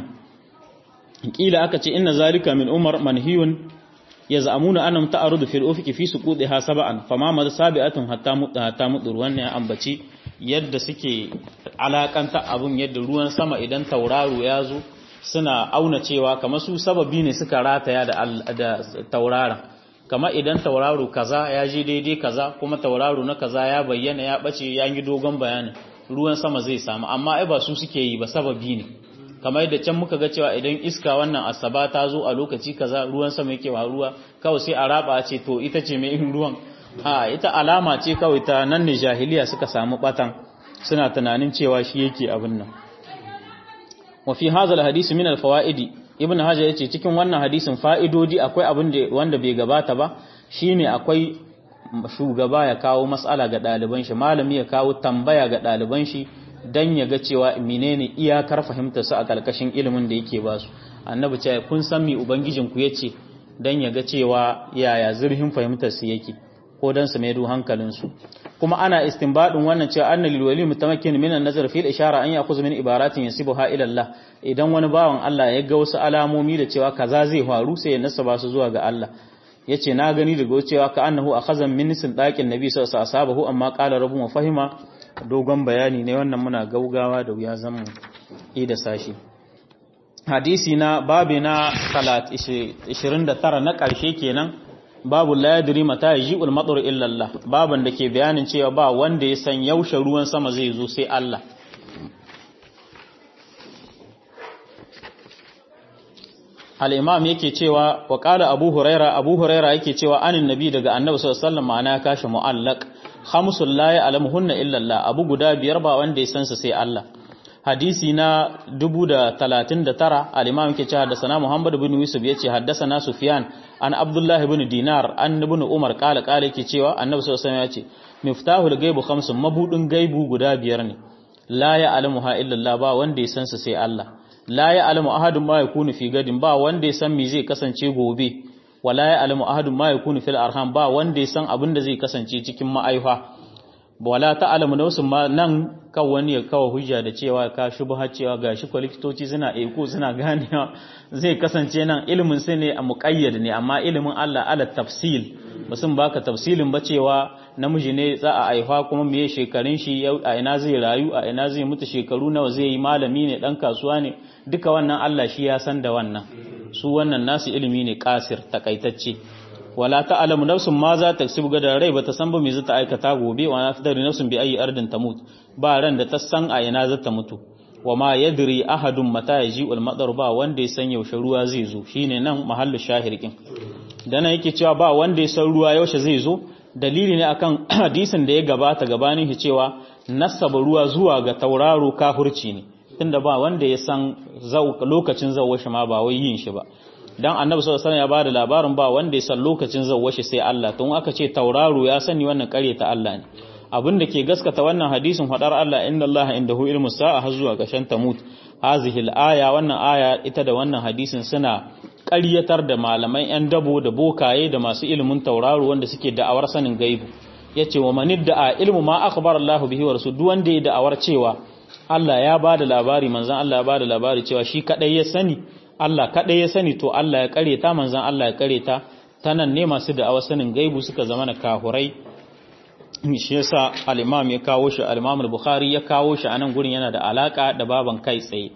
kila aka ce inna zalika min umar manhiyun yaz'amuna annam ta'arudu fil ufiqi fi suqudiha sab'an fama mad sabi'atun hatta mutta hatta mudur wannan ya ambaci yadda suke alakanta abun yadda ruwan sama idan tauraro ya zo suna auna cewa kamar su sababi ne suka rataya da da tauraron kama idan tauraro kaza ya je daidai kaza kuma tauraro na kaza ya bayyana ya bace ya yi dogon bayanin ruwan sama zai samu amma ai ba su suke yi ba sababi ne kamar yadda can muka ga cewa idan iska wannan asaba ta zo a lokaci kaza ruwan sama yake ruwa kawai sai a raba ce to ita ce mai ruwan a ita alama ce kawai ta nan ne jahiliya suka samu batan suna tunanin cewa shi yake abin nan wa fi hadha hadisi min al-fawaidi ibn hajar yace cikin wannan hadisin fa'idodi akwai abin da wanda bai gabata ba shine akwai shugaba ya kawo mas'ala ga ɗaliban shi malami ya kawo tambaya ga ɗaliban shi dan ya ga cewa menene iyakar fahimtar su a kalkashin ilimin da yake ba su annabi ce kun san me ubangijin ku yace dan ya ga cewa yaya zurfin fahimtar su yake ko dan su maido hankalin su kuma ana istinbadin wannan cewa anna lil wali mutamakkin min an-nazar fil ishara an yakhuz min ibaratin yasibuha ila Allah idan wani bawan Allah ya ga wasu alamomi da cewa kaza zai faru sai ya nasaba su zuwa ga Allah yace na gani daga cewa ka annahu akhazan min nisin daqin nabi sallallahu alaihi wasallam amma qala rabbu wa fahima dogon bayani ne wannan muna gaugawa da wuya zan yi da sashi hadisi na babi na 29 na karshe kenan babu la yadri mata yaji'ul matar illa Allah baban da ke bayanin cewa ba wanda ya san yaushe ruwan sama zai zo sai Allah al-imam yake cewa wa qala abu huraira abu huraira yake cewa anin nabi daga annabi sallallahu alaihi wasallam ma'ana ya kashi mu'allaq khamsul la ya'lamuhunna illa Allah abu guda biyar ba wanda ya san su sai Allah hadisi na 1039 al-imam yake cewa haddathana Muhammad ibn Yusuf yace haddathana Sufyan an Abdullah ibn Dinar an ibn Umar kala kala yake cewa annabi sallallahu alaihi wasallam yace miftahul ghaibu khamsun mabudin gaibu guda biyar ne la ya'lamuha illa Allah ba wanda ya san su sai Allah la ya'lamu ahadun ma yakunu fi gadin ba wanda ya san me zai kasance gobe wala ya'lamu ahadun ma yakunu fil arham ba wanda ya san abin da zai kasance cikin ma'aifa wala ta'lamu nafsun ma nan kan wani ya kawo hujja da cewa ka shubha cewa gashi ko likitoci suna eko suna ganewa zai kasance nan ilimin sai ne a muqayyad ne amma ilimin Allah ala tafsil musun baka tafsilin ba cewa namiji ne za a aifa kuma meye shekarun shi a ina zai rayu a ina zai mutu shekaru nawa zai yi malami ne dan kasuwa ne duka wannan Allah shi ya san da wannan su wannan nasu ilimi ne kasir takaitacce wala ta'lamu nafsun ma za ta ksibu ga rai bata san ba me zata aikata gobe wa na tadri nafsun bi ayi ardin tamut ba ran da ta san a ina zata mutu wa ma yadri ahadun mata yaji'ul madar ba wanda ya san yaushe ruwa zai zo shine nan mahallu shahirkin dan yake cewa ba wanda ya san ruwa yaushe zai zo dalili ne akan hadisin da ya gabata gabanin shi cewa nasaba ruwa zuwa ga tauraro kafirci ne tunda ba wanda ya san lokacin zawwa shi ma ba wai yin shi ba dan annabi sallallahu alaihi wasallam ya bada labarin ba wanda ya san lokacin zawwa shi sai Allah tun aka ce tauraro ya sani wannan kare ta Allah ne abin da ke gaskata wannan hadisin hadar Allah inna Allah indahu ilmu sa'a har zuwa gashan tamut hazihi al-aya wannan aya ita da wannan hadisin suna ƙaryatar da malaman 'yan dabo da bokaye da masu ilimin tauraro wanda suke da'awar sanin gaibu ya ce wa manid da a ilmu ma aka bar Allah bihi wa rasu duk wanda ya da'awar cewa Allah ya ba da labari manzan Allah ya ba da labari cewa shi kaɗai ya sani Allah kaɗai ya sani to Allah ya ƙareta manzan Allah ya ƙareta ta nan ne masu da'awar sanin gaibu suka zama na kahurai shi yasa al-imam ya kawo shi al-imam al-bukhari ya kawo shi a nan gurin yana da alaka da baban kai tsaye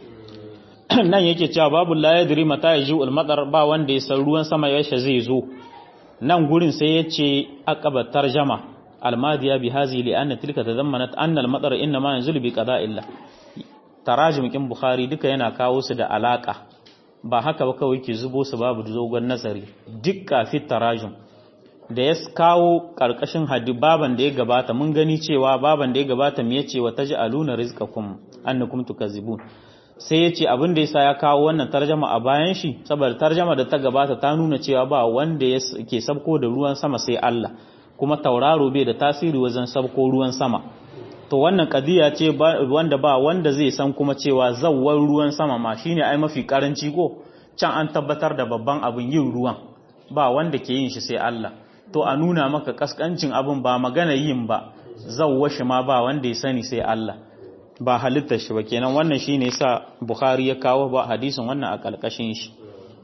nan yake cewa babu la yadri mata yaji al-madar ba wanda ya san ruwan sama yaushe zai zo nan gurin sai yace aqaba tarjama al-madiya bi hazi li anna tilka tadammanat anna al-madar inma yanzulu bi qada'illah tarajum kin bukhari duka yana kawo su da alaka ba haka ba kawai ke zubo su babu dogon nazari dukka fi tarajum da ya kawo karkashin hadi baban da ya gabata mun gani cewa baban da ya gabata me yace wa taj'aluna rizqakum annakum tukazibun sai ya ce abin da ya ya kawo wannan tarjama a bayan shi saboda tarjama da ta gabata ta nuna cewa ba wanda ke sabko da ruwan sama sai Allah kuma tauraro bai da tasiri wajen sabko ruwan sama to wannan kadiya ce wanda ba wanda zai san kuma cewa zawwar ruwan sama ma shine ai mafi karanci ko can an tabbatar da babban abin yin ruwan ba wanda ke yin shi sai Allah to a nuna maka kaskancin abin ba magana yin ba zawwar shi ma ba wanda ya sani sai Allah ba halittar shi ba kenan wannan shine yasa Bukhari ya kawo ba hadisin wannan a kalkashin shi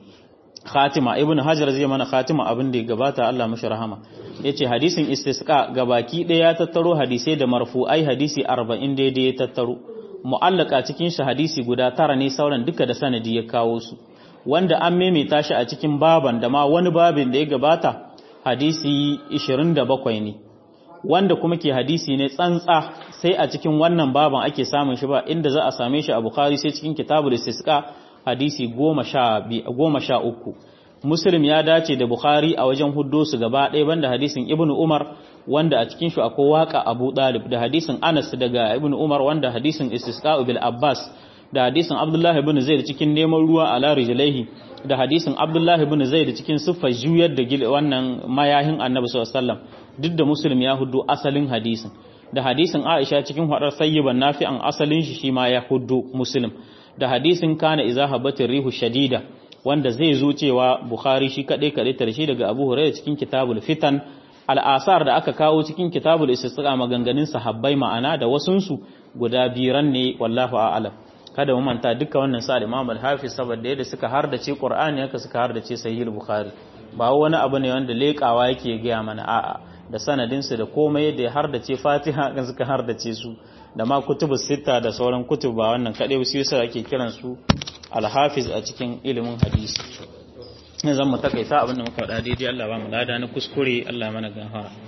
Khatima Ibn Hajar zai mana Khatima abin da ya gabata Allah mashi rahama yace hadisin istisqa gabaki ɗaya ya tattaro hadisai da marfu'ai hadisi 40 daidai ya tattaro mu'allaka cikin shi hadisi guda tara ne sauran duka da sanadi ya kawo su wanda an maimaita shi a cikin baban da ma wani babin da ya gabata hadisi 27 ne wanda kuma ke hadisi ne tsantsa sai a cikin wannan baban ake samun shi ba inda za a same shi a bukhari sai cikin kitabul istisqa hadisi 13 muslim ya dace da bukhari a wajen huddo su gaba ɗaya banda hadisin ibnu umar wanda a cikin shi akwai waka abu dalib da hadisin anas daga ibnu umar wanda hadisin istisqa bil abbas da hadisin abdullahi ibn zaid cikin neman ruwa ala rijlaihi da hadisin abdullahi ibn zaid cikin siffar juyar da wannan mayahin annabi sallallahu alaihi wasallam duk da muslim ya hudu asalin hadisin da hadisin aisha cikin hadar sayyiban nafi'an asalin shi shi ma ya hudu muslim da hadisin kana iza habatir rihu shadida wanda zai zo cewa bukhari shi kadai kadai tarshe daga abu hurairah cikin kitabul fitan al'asar da aka kawo cikin kitabul istisqa maganganun sahabbai ma'ana da wasunsu guda biran ne wallahu a'lam kada mu manta duka wannan sa Imam al-Hafiz saboda yadda suka hardace Qur'ani haka suka hardace Sahih al-Bukhari ba wani abu ne wanda lekawa yake gaya mana a'a da sanadin su da komai yadda ya hardace Fatiha kan suka hardace su da ma kutubus sita da sauran kutub ba wannan kadai su yasa ake kiran su al-Hafiz a cikin ilimin hadisi ne zan mu takaita abin da muka faɗa daidai Allah ba mu lada na kuskure Allah mana gafara